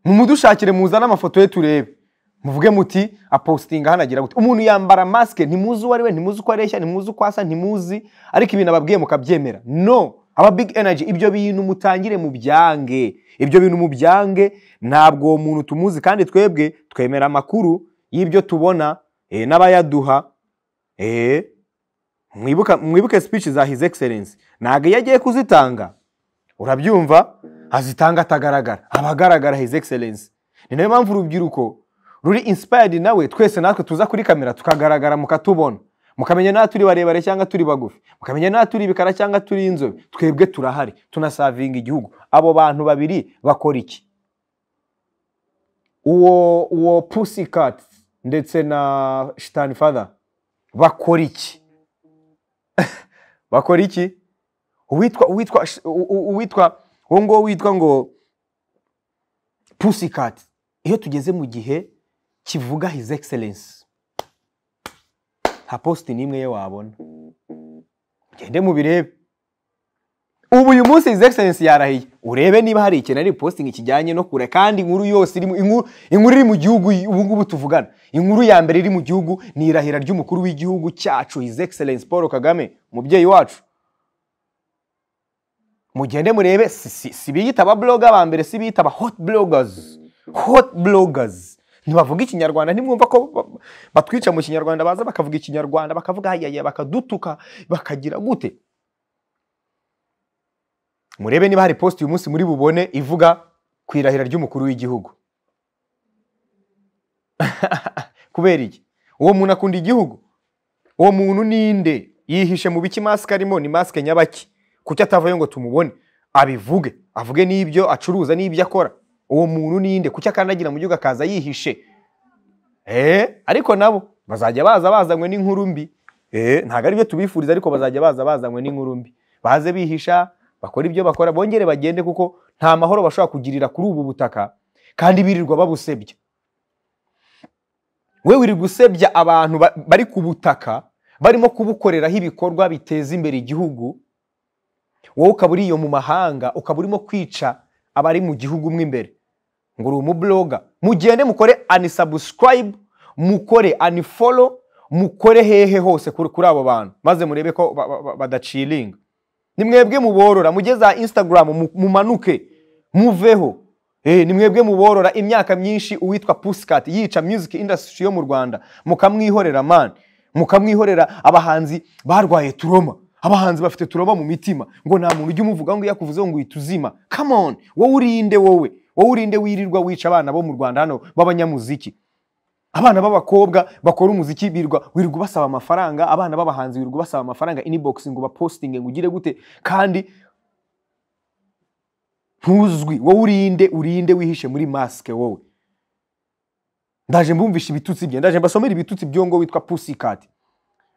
mumudushakire muzane amafoto ye turebe muvuge muti apositinga hano agira gute umuntu yambara masike ntimuzi uwo ari we ntimuzi uko areshya ntimuzi uko asa ntimuzi ariko ibintu ababwiye mukabyemera no aba big energy ibyo bintu mutangire mu byange ibyo bintu mu byange ntabwo uwo muntu tumuzi kandi twebwe twemera amakuru y'ibyo tubona eh, n'abayaduha eh, mwibuka- mwibuke speech za his excellence ntabwo iyo agiye kuzitanga urabyumva azitanga atagaragara aba agaragara his excellence ni nayo mpamvu urubyiruko ruri inspired nawe twese natwe tuza kuri kamera tukagaragara mukatubona mukamenya nta turi barebare cyangwa turi bagufi mukamenya nta turi ibikara cyangwa turi inzobe twebwe turahari tunasavinga igihugu abo bantu babiri bakora iki uwo uwo pussycat ndetse na shitani father bakora iki bakora iki uwitwa uwitwa sh- u- u- uwitwa uwo nguwo witwa ngo pussycat iyo tugeze mu gihe kivuga his excellence nta positi n'imwe ye wabona ugende mubirebe ubu uyu munsi his excellence yarahiye urebe niba hari ikintu ari posting kijyanye no kure kandi inkuru yose irimo inkuru inkuru iri mu gihugu ubu ngubu tuvugana inkuru ya mbere iri mu gihugu ni irahira ry'umukuru w'igihugu cyacu his excellence paul kagame umubyeyi wacu mugende murebe si, si, si biyita ababloga ba mbere si biyita aba hot bloggers hot bloggers ntibavuga ikinyarwanda ntimwumva ko ba- ba- batwica mu kinyarwanda baza bakavuga ikinyarwanda bakavuga ayaya bakadutuka bakagira gute murebe niba hari post uyu munsi muri bubone ivuga ku irahira ry'umukuru w'igihugu kubera iki uwo muntu akunda igihugu uwo muntu ninde yihishe mu biki masike arimo ni masike nyabaki kuki atavayo ngo tumubone abivuge avuge n'ibyo acuruza n'ibyo akora uwo muntu ninde kuki akandagira mu gihugu akaza yihishe Eh, ariko nabo bazajya baza bazanywe n'inkuru mbi Eh, ntabwo ari byo tubifuriza ariko bazajya baza bazanywe n'inkuru mbi baze bihisha bakora ibyo bakora bongere bagende kuko nta mahoro bashobora kugirira kuri ubu butaka kandi birirwa babusebya we wirirwa usebya abantu ba- bari ku butaka barimo kubukoreraho ibikorwa biteza imbere igihugu wowe ukaba uri iyo mu mahanga ukaba urimo kwica abari mu gihugu mo imbere ngo uri umubloga mugende mukore anisabusikarayibu mukore anifolo mukore hehe hose kuri kuri abo bantu maze murebe ko ba- ba- ba- badaciringa ni mwebwe muborora mujye za instagram mu- mumanuke muveho Eh, ni mwebwe muborora imyaka myinshi uwitwa pusikati yica music industry yo mu rwanda mukamwihorera man mukamwihorera abahanzi barwaye turoma abahanzi bafite turoma mu mitima ngo nta muntu ujya umuvuga ngo iyo akuvuze ngo uhita uzima come on wowe urinde wowe wowe urinde wirirwa wica abana bo mu rwanda hano b'abanyamuziki abana b'abakobwa bakora umuziki birwa wirirwa basaba amafaranga abana b'abahanzi wirirwa basaba amafaranga inbox ngo bapostinge ngo ugire gute kandi ntuzwi wowe urinde urinde wihishe muri masike wowe ndaje mbumvisha ibitutsi bye ndaje mbasomera ibitutsi byo ngo witwa pusikati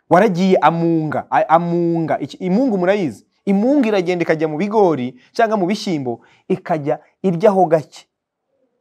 waragiye amunga a- amunga Iki- imungu murayizi imungu iragenda ikajya mu bigori cyangwa mu bishyimbo ikajya iryaho gake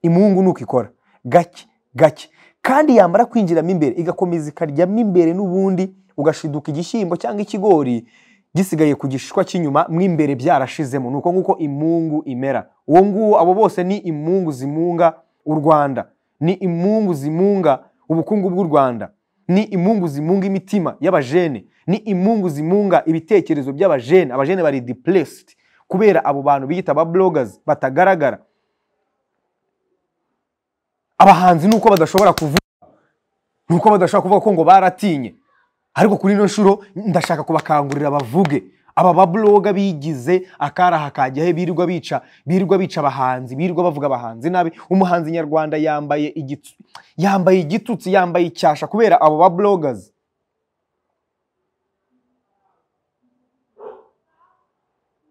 imungu nuko ikora gake gake kandi yamara kwinjiramo imbere igakomeza ikaryamo imbere n'ubundi ugashiduka igishyimbo cyangwa ikigori gisigaye ku gishishwa cy'inyuma mo imbere byarashizemo nuko nguko imungu imera uwo nguwo abo bose ni imungu zimunga u rwanda ni imungu zimunga ubukungu bw'u rwanda ni imungu zimunga imitima y'abajene ni imungu zimunga ibitekerezo by'abajene abajene bari depressed kubera abo bantu biyita aba bloggers batagaragara abahanzi nuko badashobora kuvuga nuko badashobora kuvuga ko ngo baratinye ariko kuri ino nshuro ndashaka kubakangurira bavuge aba babloga bigize akaraha kajya he birirwa bica birirwa bica abahanzi birirwa bavuga abahanzi nabi umuhanzi nyarwanda yambaye igitsu yambaye igitutsi yambaye icyasha kubera abo bablogas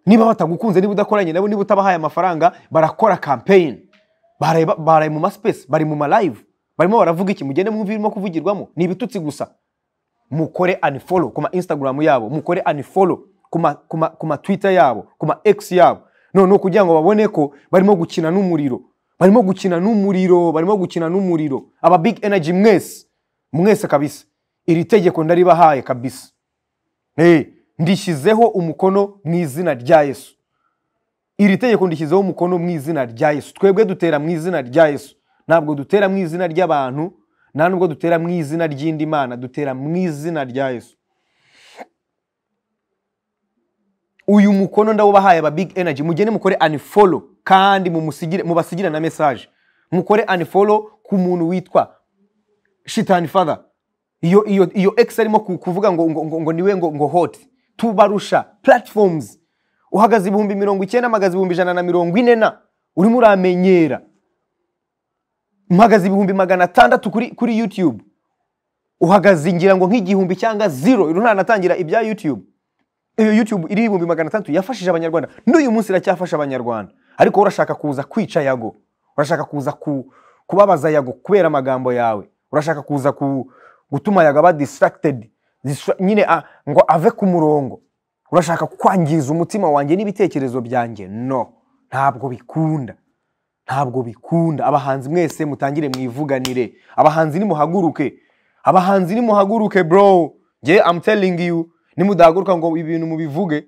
niba batagukunze niba udakoranye nabo niba utabahaye amafaranga barakora campaign baraye ba- baraye mu maspesi bari mu malive barimo baravuga iki mugende mwumve ibirimo kuvugirwamo ni ibitutsi gusa mukore unfollow ku ma instagram yabo mukore unfollow ku ma- ku ma- ku ma twitter yabo ku ma x yabo noneho kugira ngo babone ko barimo gukina n'umuriro barimo gukina n'umuriro barimo gukina n'umuriro aba big energy mwese mwese kabisa iri tegeko ndaribahaye kabisa Eh, ndishyizeho umukono mu izina rya yesu iri tegeko ndishyizeho umukono mu izina rya yesu twebwe dutera mu izina rya yesu ntabwo dutera mu izina ry'abantu nta nubwo dutera mu izina ry'indi mana dutera mu izina rya yesu uyu mukono ndawubahaye aba big energy mugende mukore unfollow kandi mumusigire mubasigire na message mukore unfollow ku muntu witwa shitani father iyo iyo iyo ex arimo ku- kuvuga ngo ngo, ngo, ngo niwe ngo ngo hot tubarusha platforms uhagaze ibihumbi mirongo icyenda mpagaze ibihumbi ijana na mirongo ine na urimo uramenyera mpagaze ibihumbi magana atandatu kuri kuri youtube uhagaze ngira ngo nk'igihumbi cyangwa zero ntanatangira ibya youtube iyo youtube iriho ibihumbi magana atandatu yafashije abanyarwanda n'uyu munsi iracyafasha abanyarwanda ariko wowe urashaka kuza kwica yago urashaka kuza ku, kubabaza yago kubera amagambo yawe urashaka kuza ku, gutuma yago aba distracted distra- nyine a, ngo ave ku murongo urashaka kwangiza umutima wanjye n'ibitekerezo byanjye no ntabwo bikunda ntabwo bikunda abahanzi mwese mutangire mwivuganire abahanzi nimuhaguruke abahanzi nimuhaguruke bro nge am telling you nimudahaguruka ngo ibintu mubivuge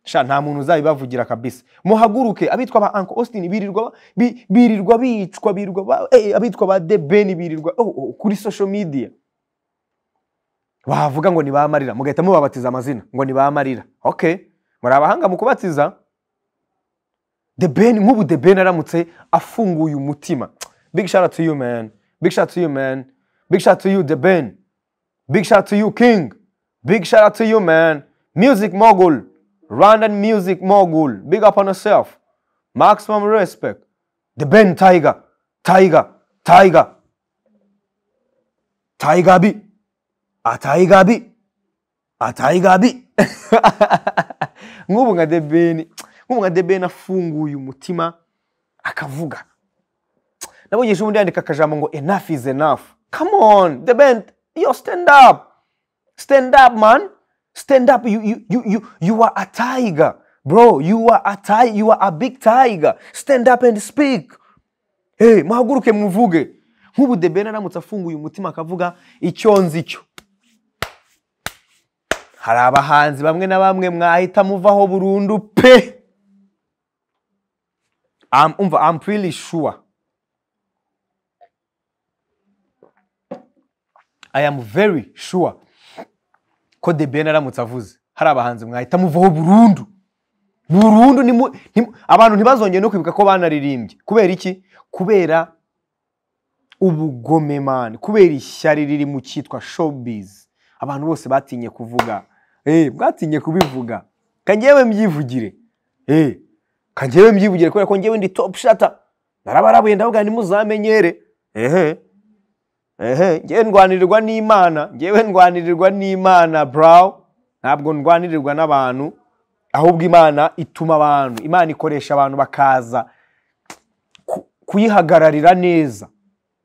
sha nta muntu uzabibavugira kabisa muhaguruke abitwa ba uncle austin birirwa bi- birirwa bicwa birirwa ba, eh, abitwa ba the ben birirwa oh, oh, kuri social media bavuga ngo ni ba marira mugahita mubabatiza amazina ngo ni ba marira okay muri abahanga mu kubatiza The Ben nk'ubu The Ben aramutse afunguye umutima big shout out to you man big shout out to you man big shout out to you The Ben big shout out to you King big shout out to you man music mogul Rwandan music mogul big up on yourself maximum respect The Ben Tiger Tiger Tiger Tiger bi a Tiger bi a Tiger bi nk'ubu nka debeni nk'ubu nka debeni afunguye umutima akavuga nabonye ejo bundi yandika akajambo ngo enough is enough come on debeni yo stand up stand up man stand up you, you, you, you, you are a tiger bro you are a tiger you are a big tiger stand up and speak hey, muhaguruke muvuge nk'ubu debeni aramutse afunguye umutima akavuga icyo nzi cyo hari abahanzi bamwe na bamwe mwahita muvaho burundu pe Am- umva I'm pretty sure I am very sure ko The Ben aramutse avuze hari abahanzi mwahita muvaho burundu burundu nimu- nimu- abantu ntibazongere no kwibuka ko banaririmbye kubera iki kubera ubugome mani kubera ishyari riri mu cyitwa showbiz abantu bose batinye kuvuga eh mwatinye kubivuga kangewe mbyivugire eh kangewe mbyivugire kubera ko ngewe ndi top shata narabarabuye ndavuga nimuzamenyere ehe ehe ngewe ndwanirirwa n'imana ngewe ndwanirirwa n'imana braw ntabwo ndwanirirwa n'abantu ahubwo imana ituma abantu imana ikoresha abantu bakaza ku- kuyihagararira neza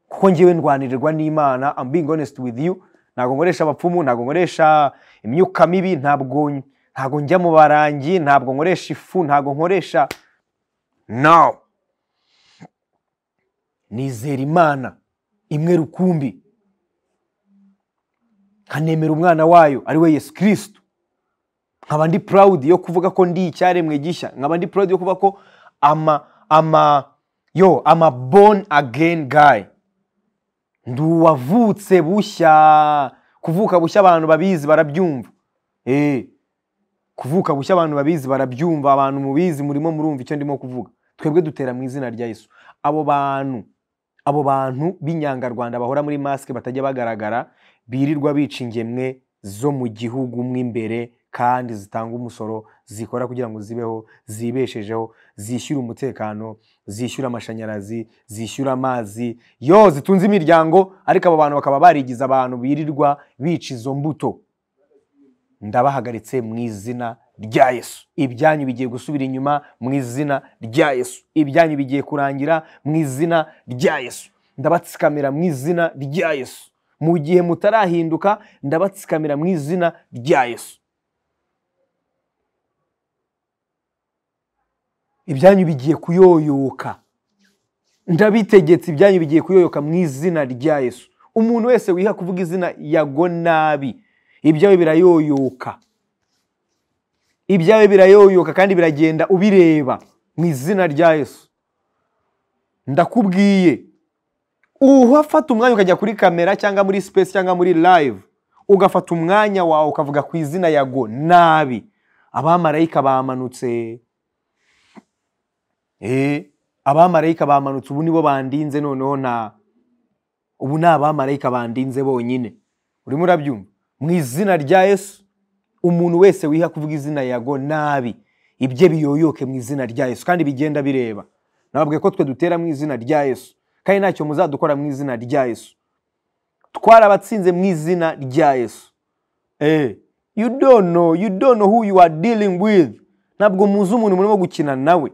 kuko ngewe ndwanirirwa n'imana I'm being honest with you ntabwo nkoresha abapfumu ntabwo nkoresha imyuka mibi ntabwo ntabwo njya mu barangi ntabwo nkoresha ifu ntabwo nkoresha no nizera imana imwe rukumbi nkanemera umwana wayo ari we yesu kirisitu nkaba ndi proud yo kuvuga ko ndi icyaremwe gishya nkaba ndi proud yo kuvuga ko ama ama yo ama born again guy ndi uwavutse bushya kuvuka bushya abantu babizi barabyumva eh kuvuka bushya abantu babizi barabyumva abantu mubizi murimo murumva icyo ndimo kuvuga twebwe dutera mu izina rya yesu abo bantu abo bantu b'inyangarwanda bahora muri masike batajya bagaragara birirwa bica ingemwe zo mu gihugu mo imbere kandi zitanga umusoro zikora kugira ngo zibeho zibeshejeho zishyure umutekano zishyura amashanyarazi zishyura amazi yo zitunze imiryango ariko abo bantu bakaba barigize abantu birirwa bica izo mbuto ndabahagaritse mu izina rya yesu ibyanyu bigiye gusubira inyuma mu izina rya yesu ibyanyu bigiye kurangira mu izina rya yesu ndabatsikamira mu izina rya yesu mu gihe mutarahinduka ndabatsikamira mu izina rya yesu ibyanyu bigiye kuyoyoka ndabitegetse ibyanyu bigiye kuyoyoka mu izina rya yesu umuntu wese wiha kuvuga izina yago nabi ibyawe birayoyoka ibyawe birayoyoka kandi biragenda ubireba mu izina rya yesu ndakubwiye uhafata umwanya ukajya kuri kamera cyangwa muri space cyangwa muri live ugafata umwanya wawe ukavuga ku izina yago nabi abamarayika bamanutse Eh, abamarayika bamanutse ubu nibo bandinze noneho na ubu ni abamarayika bandinze bonyine urimo urabyumva mu izina rya yesu umuntu wese wiha kuvuga izina yago nabi ibye biyoyoke mu izina rya yesu kandi bigenda bireba nababwiye ko twe dutera mu izina rya yesu kandi ntacyo muzadukora mu izina rya yesu twarabatsinze mu izina rya yesu eh you don't know you don't know who you are dealing with ntabwo muzi umuntu murimo gukina nawe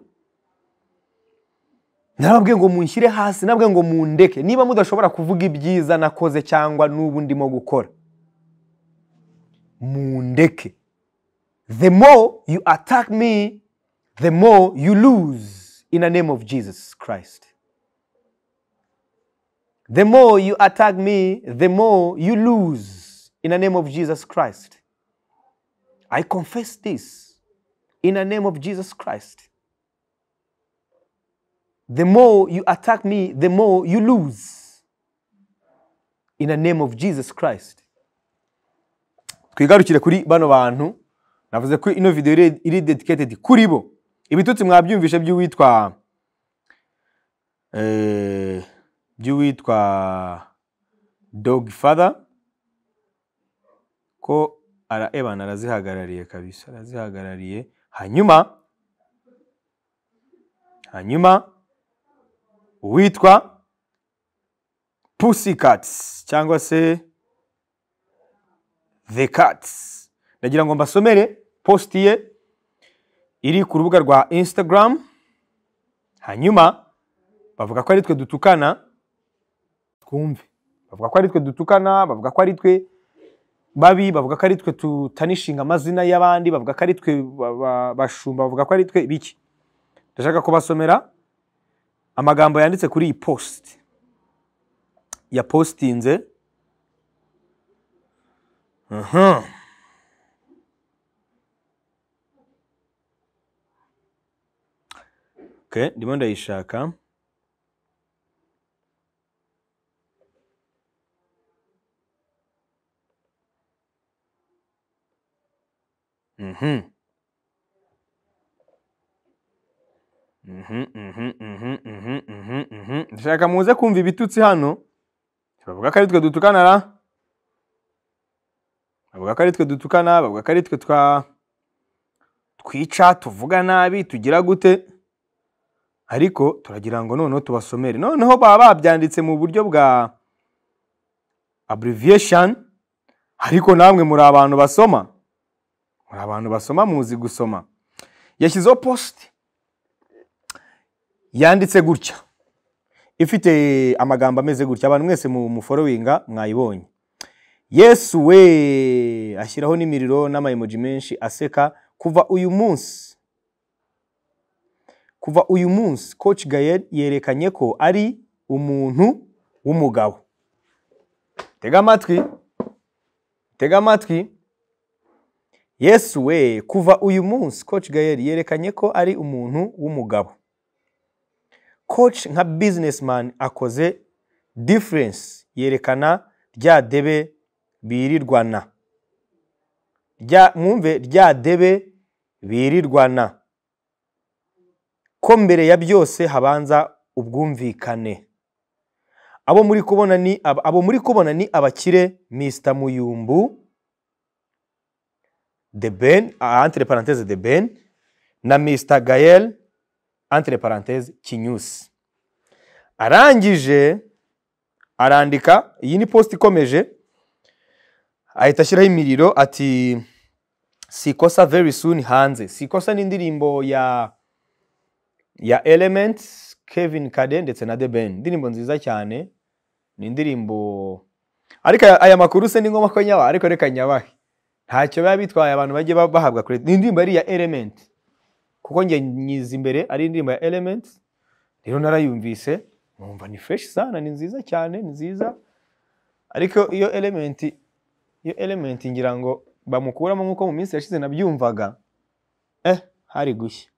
narababwiye ngo munshyire hasi narababwiye ngo mundeke niba mudashobora kuvuga ibyiza nakoze cyangwa n'ubu ndimo gukora mundeke the more you attack me the more you lose in the name of jesus christ the more you attack me the more you lose in the name of jesus christ i confess this in the name of jesus christ the more you attack me the more you lose in the name of jesus christ twigarukire kuri bano bantu navuze ko ino video iri- iri dedicated kuri bo ibitutsi mwabyumvishe by'uwitwa eh, by'uwitwa dog father ko ara ebana arazihagarariye kabisa arazihagarariye hanyuma hanyuma uwitwa pussycats cyangwa se the cats ndagira ngo mbasomere posti ye iri ku rubuga rwa instagram hanyuma bavuga ko ari twe dutukana twumve bavuga ko ari twe dutukana bavuga ko ari twe babi bavuga ko ari twe tutanishinga amazina y'abandi bavuga ko ari twe ba- ba- bashumba bavuga ko ari twe biki ndashaka kubasomera amagambo yanditse kuri iyi posti yapositinze aha Okay, ndimo ndayishaka Mhm. Mhm, mhm, mhm, mhm, mhm, mhm. ndashaka muze kumva ibitutsi hano bavuga ko ari twe dutukana ra bavuga ko ari twe dutukana bavuga ko ari twe twa twica tuvuga nabi tugira gute ariko turagira ngo noneho tubasomere noneho baba babyanditse mu buryo bwa abbreviation ariko namwe muri abantu basoma muri abantu basoma muzi gusoma yashyizeho posite yanditse gutya ifite amagambo ameze gutya abantu mwese mu muforowinga mwayibonye yesu we ashyiraho n'imiriro n'amayemoji menshi aseka kuva uyu munsi kuva uyu munsi coach gayel yerekanye ko ari umuntu w'umugabo tega amatwi tega amatwi yesu we kuva uyu munsi coach gayel yerekanye ko ari umuntu w'umugabo coach nka businessman akoze difference yerekana rya debe birirwana rya mwumve rya debe birirwana ko mbere ya byose habanza ubwumvikane abo muri kubona ni aba- abo muri kubona ni abakire Mr Muyumbu de Ben ah, entre parenthèses de Ben na Mr Gael entre parenthèses Kinyusi arangije arandika iyi ni post ikomeje ahita ashyiraho imiriro ati sikosa very soon hanze sikosa ni indirimbo ya ya elements kevin kade ndetse na the ben indirimbo nziza cyane ni indirimbo ariko aya- aya makuru se ni ngombwa ko nyaba ariko reka nyabahe ntacyo biba bitwaye abantu bajye ba- bahabwa credit ni indirimbo yari iya element kuko njye nyiza imbere ari indirimbo ya element rero narayumvise numva ni fresh sana ni nziza cyane ni nziza ariko iyo element iyo element ngira ngo bamukuramo nk'uko mu minsi yashize nabyumvaga eh hari gushya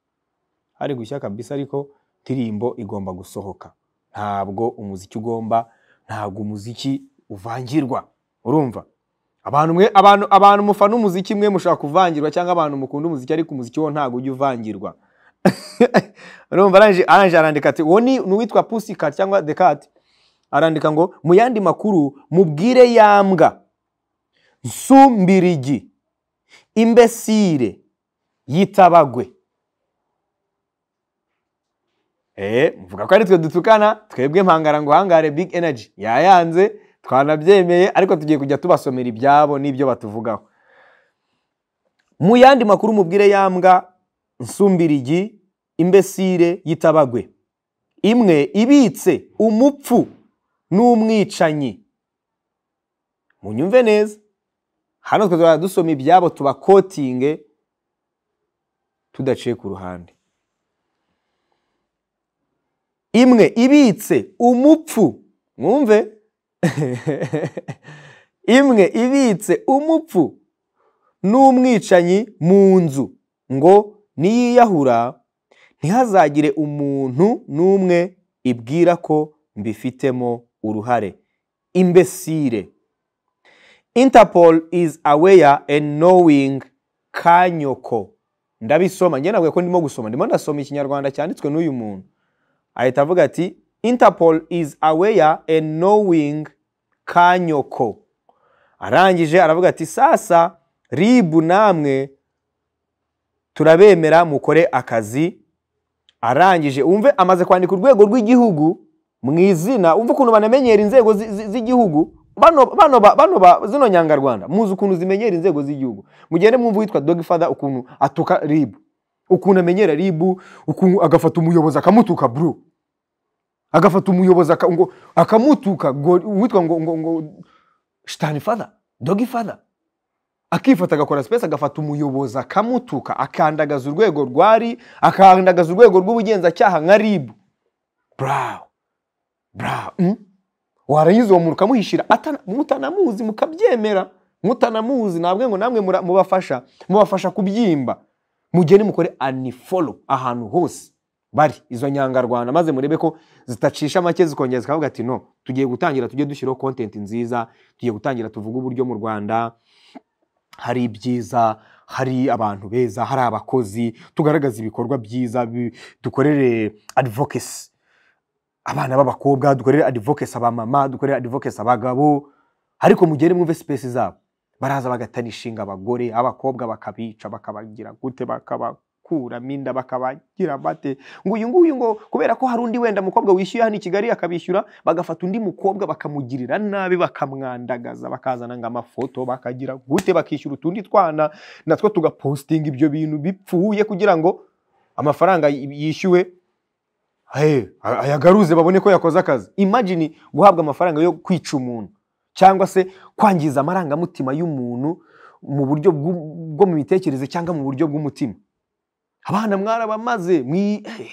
hari gushya kabisa ariko ndirimbo igomba gusohoka ntabwo umuziki ugomba ntabwo umuziki uvangirwa urumva abantu mwe abantu abantu mufana umuziki mwe mushobora kuvangirwa cyangwa abantu mukunda umuziki ariko umuziki wo ntabwo ujya uvangirwa urumva arangije arangije arandika ati uwo ni ni uwitwa pusikati cyangwa dekati arandika ngo mu yandi makuru mubwire yambwa nsumbirigi imbesire yitabagwe Eh, muvuga ko ari twe dutukana twebwe mpangaranguhangare big energy yayanze twanabyemeye ariko tugiye kujya tubasomera ibyabo n'ibyo batuvugaho mu yandi makuru mubwire yambwa nsumbirigi imbesire yitabagwe imwe ibitse umupfu n'umwicanyi munyumve neza hano twe tuzajya dusoma ibyabo tubakotinge tudaciye ku ruhande imwe ibitse umupfu mwumve imwe ibitse umupfu n'umwicanyi mu nzu ngo niyiyahura ntihazagire umuntu n'umwe ibwira ko mbifitemo uruhare imbesire interpol is aware and knowing kanyoko ndabisoma njye ntabwo ko ndimo gusoma ndimo ndasoma ikinyarwanda cyanditswe n'uyu muntu ahita avuga ati interpol is aware and knowing kanyoko arangije aravuga ati sasa ribu namwe turabemera mukore akazi arangije umve amaze kwandika urwego rw'igihugu mu izina umve ukuntu banamenyera inzego zi- zi- z'igihugu bano bano ba- bano ba zino nyangarwanda muzi ukuntu zimenyera inzego z'igihugu mugende mwumve uwitwa dogifada ukuntu atuka ribu ukuntu amenyera ribu ukuntu agafata umuyobozi akamutuka bro agafata umuyobozi aka- ngo- akamutuka ngo- uwitwa ngo ngo ngo shitani fada dogi fada akifata agakora sipesi agafata umuyobozi akamutuka akandagaza urwego rwari akandagaza urwego rw'ubugenzacyaha nka ribu brawo brawo mm? warangiza uwo muntu ukamuhishira atana- mutanamuzi mukabyemera mutanamuzi nabwe ngo namwe mura- mubafasha mubafasha kubyimba mugende mukore anifolo ahantu hose bari izo nyangarwanda maze murebe ko zitacisha make zikongera zikavuga ati no tugiye gutangira tujye dushyiraho kontenti nziza tugiye gutangira tuvuge uburyo mu rwanda hari ibyiza hari abantu beza hari abakozi tugaragaza ibikorwa byiza bi- dukorere adivokesi abana b'abakobwa dukorere adivokesi abamama dukorere adivokesi abagabo ariko mugere mwumve sipesi zabo baraza bagatanishinga abagore abakobwa bakabica bakabagira gute bakabakuramo inda bakabagira bate ngo uyu nguyu ngo kubera ko hari undi wenda mukobwa wishyuye hano i kigali akabishyura bagafata undi mukobwa bakamugirira nabi bakamwandagaza bakazana ngo amafoto bakagira gute bakishyura utundi twana natwo tugapostinga ibyo bintu bipfuye kugira ngo amafaranga y- yishyuwe hey, ayagaruze babone ko yakoze akazi imagine guhabwa amafaranga yo kwica umuntu cyangwa se kwangiza amarangamutima y'umuntu mu buryo bw'u- bwo mu mitekerereze cyangwa mu buryo bw'umutima abana mwarabamaze mwi eh.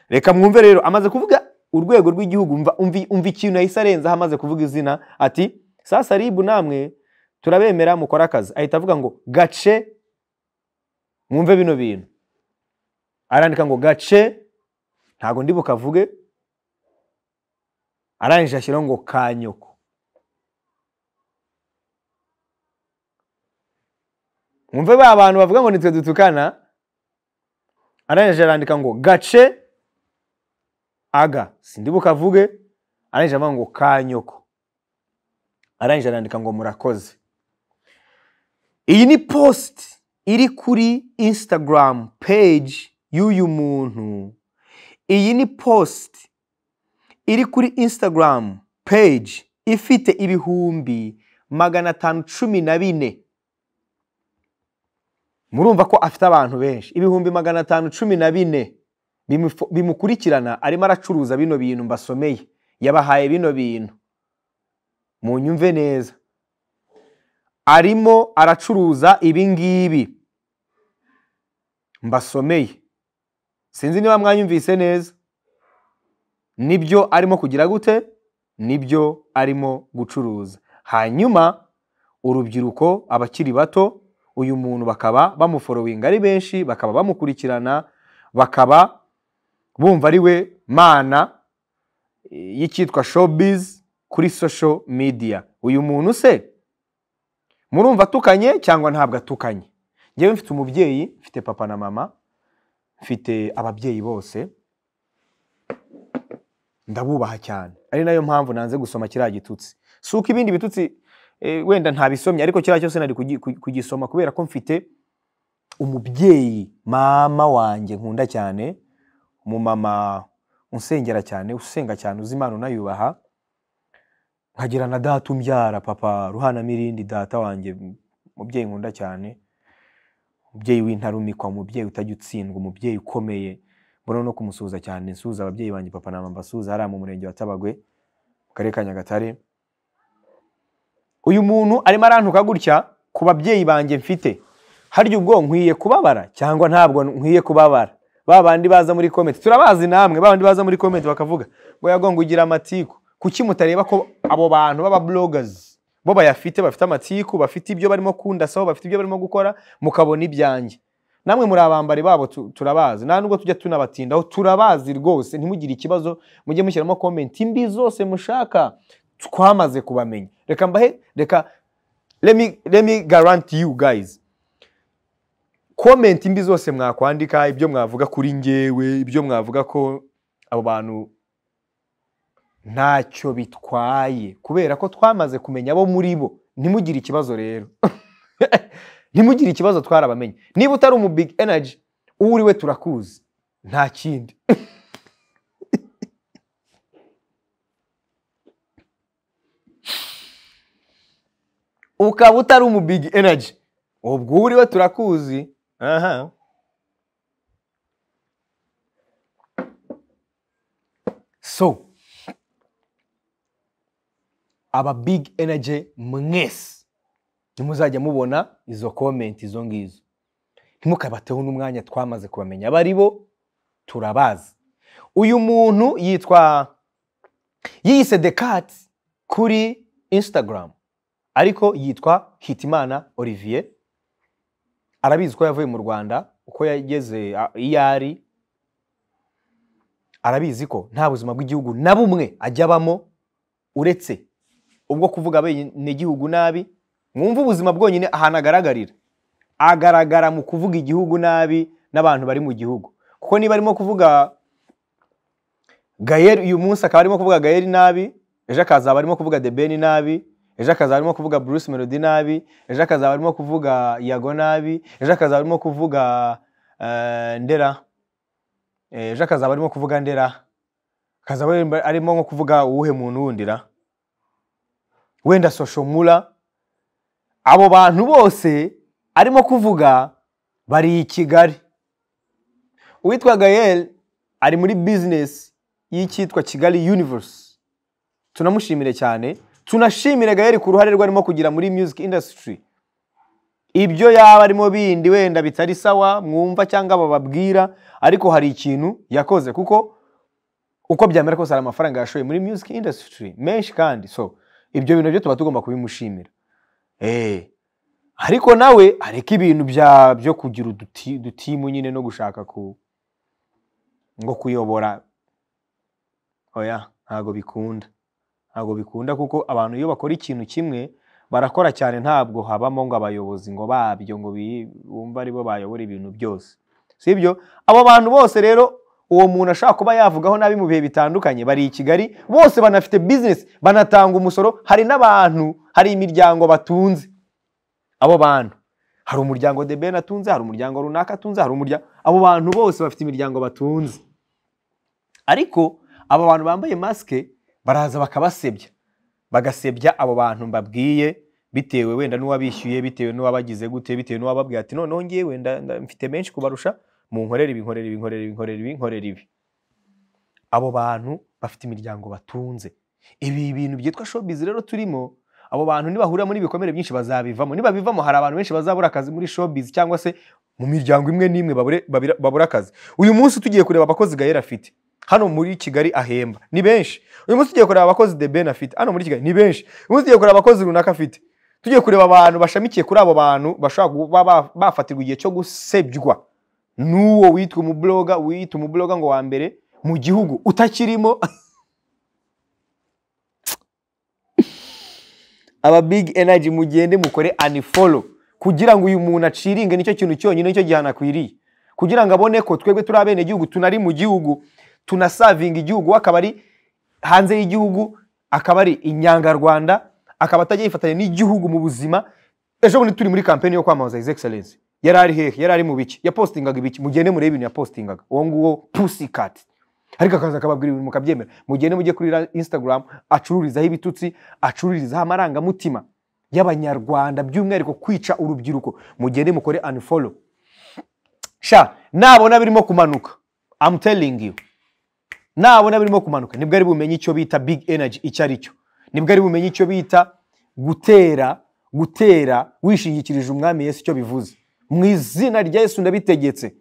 reka mwumve rero amaze kuvuga urwego rw'igihugu umva- umvi- umva ikintu yahise arenzaho amaze kuvuga izina ati sasa ribu namwe turabemera mukora akazi ahita avuga ngo gace mwumve bino bintu arandika ngo gace ntago ndi bukavuge arangije ashyiraho ngo kanyoko mwumve ba bantu bavuga ngo nitwe dutukana arangije arandika ngo gace aga sindi bukavuge arangije avuga ngo kanyoko arangije arandika ngo murakoze iyi ni positi iri kuri instagram page y'uyu muntu iyi ni positi iri kuri instagram page ifite ibihumbi magana atanu cumi na bine murumva ko afite abantu benshi ibihumbi magana atanu cumi na bine bimufu- bimukurikirana arimo aracuruza bino bintu mbasomeye yabahaye bino bintu munyumve neza arimo aracuruza ibi ngibi mbasomeye sinzi niba mwanyumvise neza nibyo arimo kugira gute nibyo arimo gucuruza hanyuma urubyiruko abakiri bato uyu muntu bakaba bamuforowinga ari benshi bakaba bamukurikirana bakaba bumva ari we mana e, y'icyitwa showbiz kuri social media uyu muntu se murumva atukanye cyangwa ntabwo atukanye njyewe mfite umubyeyi mfite papa na mama mfite ababyeyi bose ndabubaha cyane ari nayo mpamvu nanze gusoma kiriya gitutsi si uko ibindi bitutsi eh, wenda ntabisomye ariko kiriya cyose nari kugi- ku- kugisoma kubera ko mfite umubyeyi mama wanjye nkunda cyane umumama unsengera cyane usenga cyane uzi imana unayubaha nkagira na data umbyara papa ruhana mirindi data wanjye umubyeyi nkunda cyane umubyeyi w'intarumikwa umubyeyi utajya utsindwa umubyeyi ukomeye mbona no kumusuhuza cyane nsuhuza ababyeyi banjye papa na mama mbasuhuza hariya mu murenge wa tabagwe mu karere ka nyagatare uyu muntu arimo arantuka gutya ku babyeyi banjye mfite harya ubwo nkwiye kubabara cyangwa ntabwo nkwiye kubabara ba bandi baza muri komenti turabazi namwe ba bandi baza muri komenti bakavuga ngo yagonga ugira amatiku kuki mutareba ko abo bantu b'aba bloggers bo bayafite bafite amatiku bafite ibyo barimo kundasaho bafite ibyo barimo gukora mukabona ibyanjye namwe muri abambari babo tu- turabazi nta nubwo tujya tunabatindaho turabazi rwose ntimugire ikibazo mujye mushyiramo komenti mbi zose mushaka twamaze kubamenya reka mbahe reka let me, let me guarantee you guys komenti mbi zose mwakwandika ibyo mwavuga kuri ngewe ibyo mwavuga ko abo bantu ntacyo bitwaye kubera ko twamaze kumenya abo muri bo ntimugire ikibazo rero ntimugire ikibazo twarabamenye niba utari umu big energy uwo uri we turakuzi nta kindi ukaba utari umu big energy ubwo uwo uri we turakuzi aha so aba big energy mwese ntimuzajya mubona izo komenti izo ngizo ntimukabateho n'umwanya twamaze kubamenya abari bo turabazi uyu muntu yitwa yiyise dekat kuri instagram ariko yitwa hitimana olivier arabizi ko yavuye mu rwanda uko yageze ah, iyo ari arabizi ko nta buzima bw'igihugu na bumwe ajya abamo uretse ubwo kuvuga bene igihugu nabi mwumve ubuzima bwonyine ahantu agaragarira agaragara mu kuvuga igihugu nabi n'abantu bari mu gihugu kuko niba arimo kuvuga gayeri uyu munsi akaba arimo kuvuga gayeri nabi ejo akazaba arimo kuvuga debeni nabi ejo akazaba arimo kuvuga bruce melody nabi ejo akazaba arimo kuvuga yago nabi ejo akazaba arimo kuvuga eh, ndera Eh, ejo akazaba arimo kuvuga ndera akazaba arimo- arimo nko kuvuga uwuhe muntu wundi ra wenda soshomura abo bantu bose arimo kuvuga bari i kigali uwitwa gayel ari muri bizinesi y'icyitwa kigali universe tunamushimire cyane tunashimire gayel ku ruhare rwe arimo kugira muri music industry ibyo yaba arimo bindi wenda bitari sawa mwumva cyangwa bababwira ariko hari ikintu yakoze kuko uko byamera kose hari amafaranga yashoye muri music industry menshi kandi so ibyo bintu byo tuba tugomba kubimushimira Eh, ariko nawe areka ibintu bya byo kugira uduti- dutimu nyine no gushaka ku ngo kuyobora oya ntabwo bikunda ntabwo bikunda kuko abantu iyo bakora ikintu kimwe barakora cyane ntabwo habamo ngo abayobozi ngo babyo ngo bi- bumve aribo bayobora ibintu byose sibyo abo bantu bose rero uwo muntu ashobora kuba yavugaho nabi mu bihe bitandukanye bari i kigali bose banafite bizinesi banatanga umusoro hari n'abantu hari imiryango batunze abo bantu hari umuryango de ben atunze hari umuryango runaka atunze hari umuryango abo bantu bose bafite imiryango batunze ariko abo bantu bambaye masike baraza bakabasebya bagasebya abo bantu mbabwiye bitewe wenda n'uwabishyuye bitewe n'uwabagize gute bitewe n'uwababwiye ati noneho ngiye wenda nda- mfite menshi kubarusha munkorere ibi nkorere ibi nkorere ibi nkorere ibi nkorere ibi abo bantu bafite imiryango batunze ibi bintu byitwa showbiz rero turimo abo bantu nibahurira muri ibikomere byinshi bazabivamo nibabivamo hari abantu benshi bazabura akazi muri showbiz cyangwa se mu miryango imwe n'imwe babure- babira- babura akazi uyu munsi tugiye kureba abakozi gahera afite hano muri kigali ahemba ni benshi uyu munsi tugiye kureba abakozi de ben afite hano muri kigali ni benshi uyu munsi tugiye kureba abakozi runaka afite tugiye kureba abantu bashamikiye kuri abo bantu bashobora kuba ba- bafatirwa igihe cyo gusebywa n'uwo witwa umubloga wiyita umubloga ngo wa mbere mu gihugu utakirimo aba big energy mugende mukore unfollow kugira ngo uyu muntu aciringe nicyo kintu cyonyine nicyo gihano akwiriye kugira ngo abone ko twebwe turi abenegihugu tunari mu gihugu tunasavinga igihugu we akaba ari hanze y'igihugu akaba ari inyangarwanda akaba atajya yifatanya n'igihugu mu buzima ejo bundi turi muri kampeni yo kwamamaza his excellence yari ari hehe yari ari mu biki yapostingaga ibiki mugende murebe ibintu yapostingaga uwo nguwo pussycat ariko akaza akababwira ibintu mukabyemera mugende mujye kuri ra- instagram acururizaho ibitutsi acururizaho amarangamutima y'abanyarwanda by'umwihariko kwica urubyiruko mugende mukore unfollow sha nabona birimo kumanuka I'm telling you nabona birimo kumanuka nibwo ari bumenye icyo bita big energy icyo ari cyo nibwo ari bumenye icyo bita gutera gutera wishingikirije umwami yesu icyo bivuze mu izina rya yesu ndabitegetse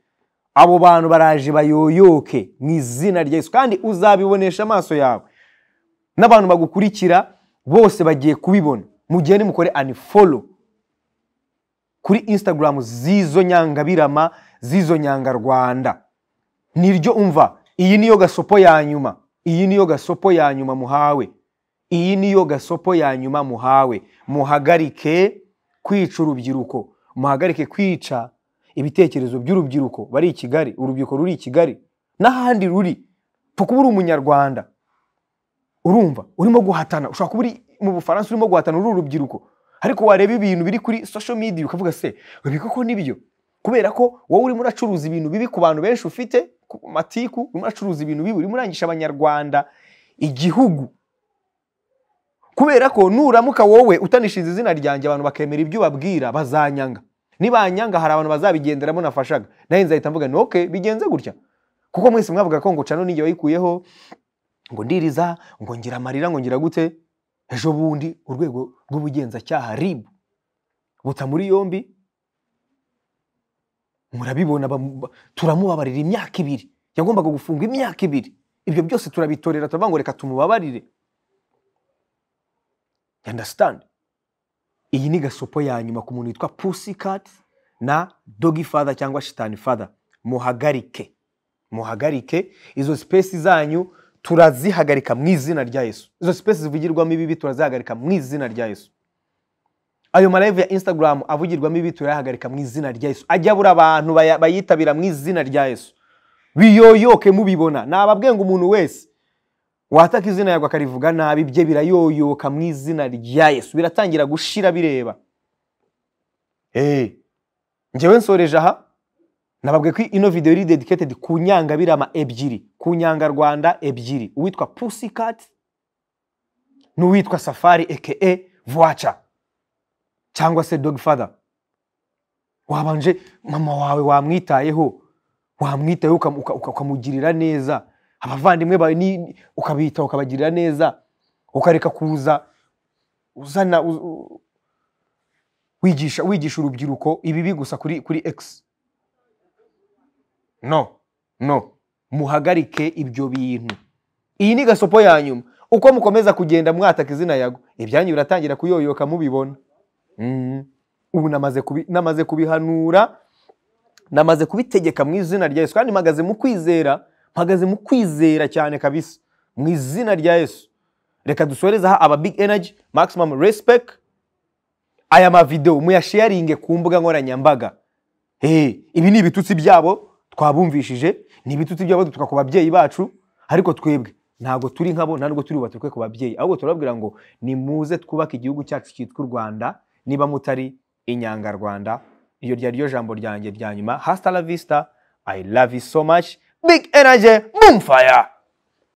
abo bantu baraje bayoyoke mu izina rya yesu kandi uzabibonesha amaso yawe n'abantu bagukurikira bose bagiye kubibona mugende mukore unfollow kuri instagram z'izo nyangabirama z'izo nyangarwanda niryo umva iyi niyo gasopo ya nyuma iyi niyo gasopo ya nyuma muhawe iyi niyo gasopo ya nyuma muhawe muhagarike kwica urubyiruko muhagarike kwica ibitekerezo by'urubyiruko bari i kigali urubyiruko ruri i kigali n'ahandi ruri pfa kuba uri umunyarwanda urumva urimo guhatana ushobora kuba uri mu bufaransa urimo guhatana uri urubyiruko ariko wareba ibintu biri kuri social media ukavuga se ibi koko nibyo kubera ko wowe urimo uracuruza ibintu bibi ku bantu benshi ufite ku matiku urimo uracuruza ibintu bibi urimo urangisha abanyarwanda igihugu kubera ko nuramuka wowe utanishinze izina ryanjye abantu bakemera ibyo ubabwira bazanyanga nibanyanga hari abantu bazabigenderamo nafashaga nawe nzahita mvuga ni okay bigenze gutya kuko mwese mwavuga ko ngo cano ninjye wayikuyeho ngo ndiriza ngo ngira amarira ngo ngira gute ejo bundi urwego rw'ubugenzacyaha rib buta muri yombi murabibona bamu- ba- turamubabarira imyaka ibiri yagombaga gufungwa imyaka ibiri ibyo byose turabitorera turavuga ngo reka tumubabarire You understand iyi ni gasopo ya nyuma ku muntu witwa pussycat na dogi father cyangwa shitani father muhagarike muhagarike izo sipesi zanyu turazihagarika mu izina rya yesu izo sipesi zivugirwamo ibibi turazihagarika mu izina rya yesu ayo marayive ya instagram avugirwamo ibi turayahagarika mu izina rya yesu ajya abura abantu baya- bayitabira mu izina rya yesu biyoyoke mubibona nababwenga umuntu wese wataka izina yarwe akarivuga nabi bye birayoyoka mu izina rya yesu biratangira gushira bireba Eh, njyewe nsoreje aha nababwe ko ino video iri dedicated ku nyangabirama ebyiri ku nyangarwanda ebyiri uwitwa pussycat n'uwitwa safari eke voaca cyangwa se dog father wabanje mama wawe wamwitayeho wamwitayeho ukam- uka- uka- ukamugirira neza abavandimwe bawe ni- ukabitaho ukabagirira neza ukareka kuza uzana u- u- wigisha wigisha urubyiruko ibibi gusa kuri kuri x no no muhagarike ibyo bintu iyi ni gasopo ya nyuma uko mukomeza kugenda mwataka izina yago ibyanyu biratangira kuyoyoka mubibona Mhm. ubu namaze kubi- namaze kubihanura namaze kubitegeka mu izina rya yesu kandi mpagaze mu kwizera mpagaze mu kwizera cyane kabisa mu izina rya yesu reka dusoreze aha aba big energy maximum respect aya mavideo muyasharinge ku mbuga nkoranyambaga Eh, ibi ni ibitutsi byabo twabumvishije ni ibitutsi byabo dutuka ku babyeyi bacu ariko twebwe ntabwo turi nkabo ntabwo turi bubatukwe ku babyeyi ahubwo turababwira ngo nimuze twubake igihugu cyacu cyitwa u rwanda niba mutari inyangarwanda iyo ryari ryo jambo ryanjye rya nyuma hasta la vista i love you so much big energy boom fire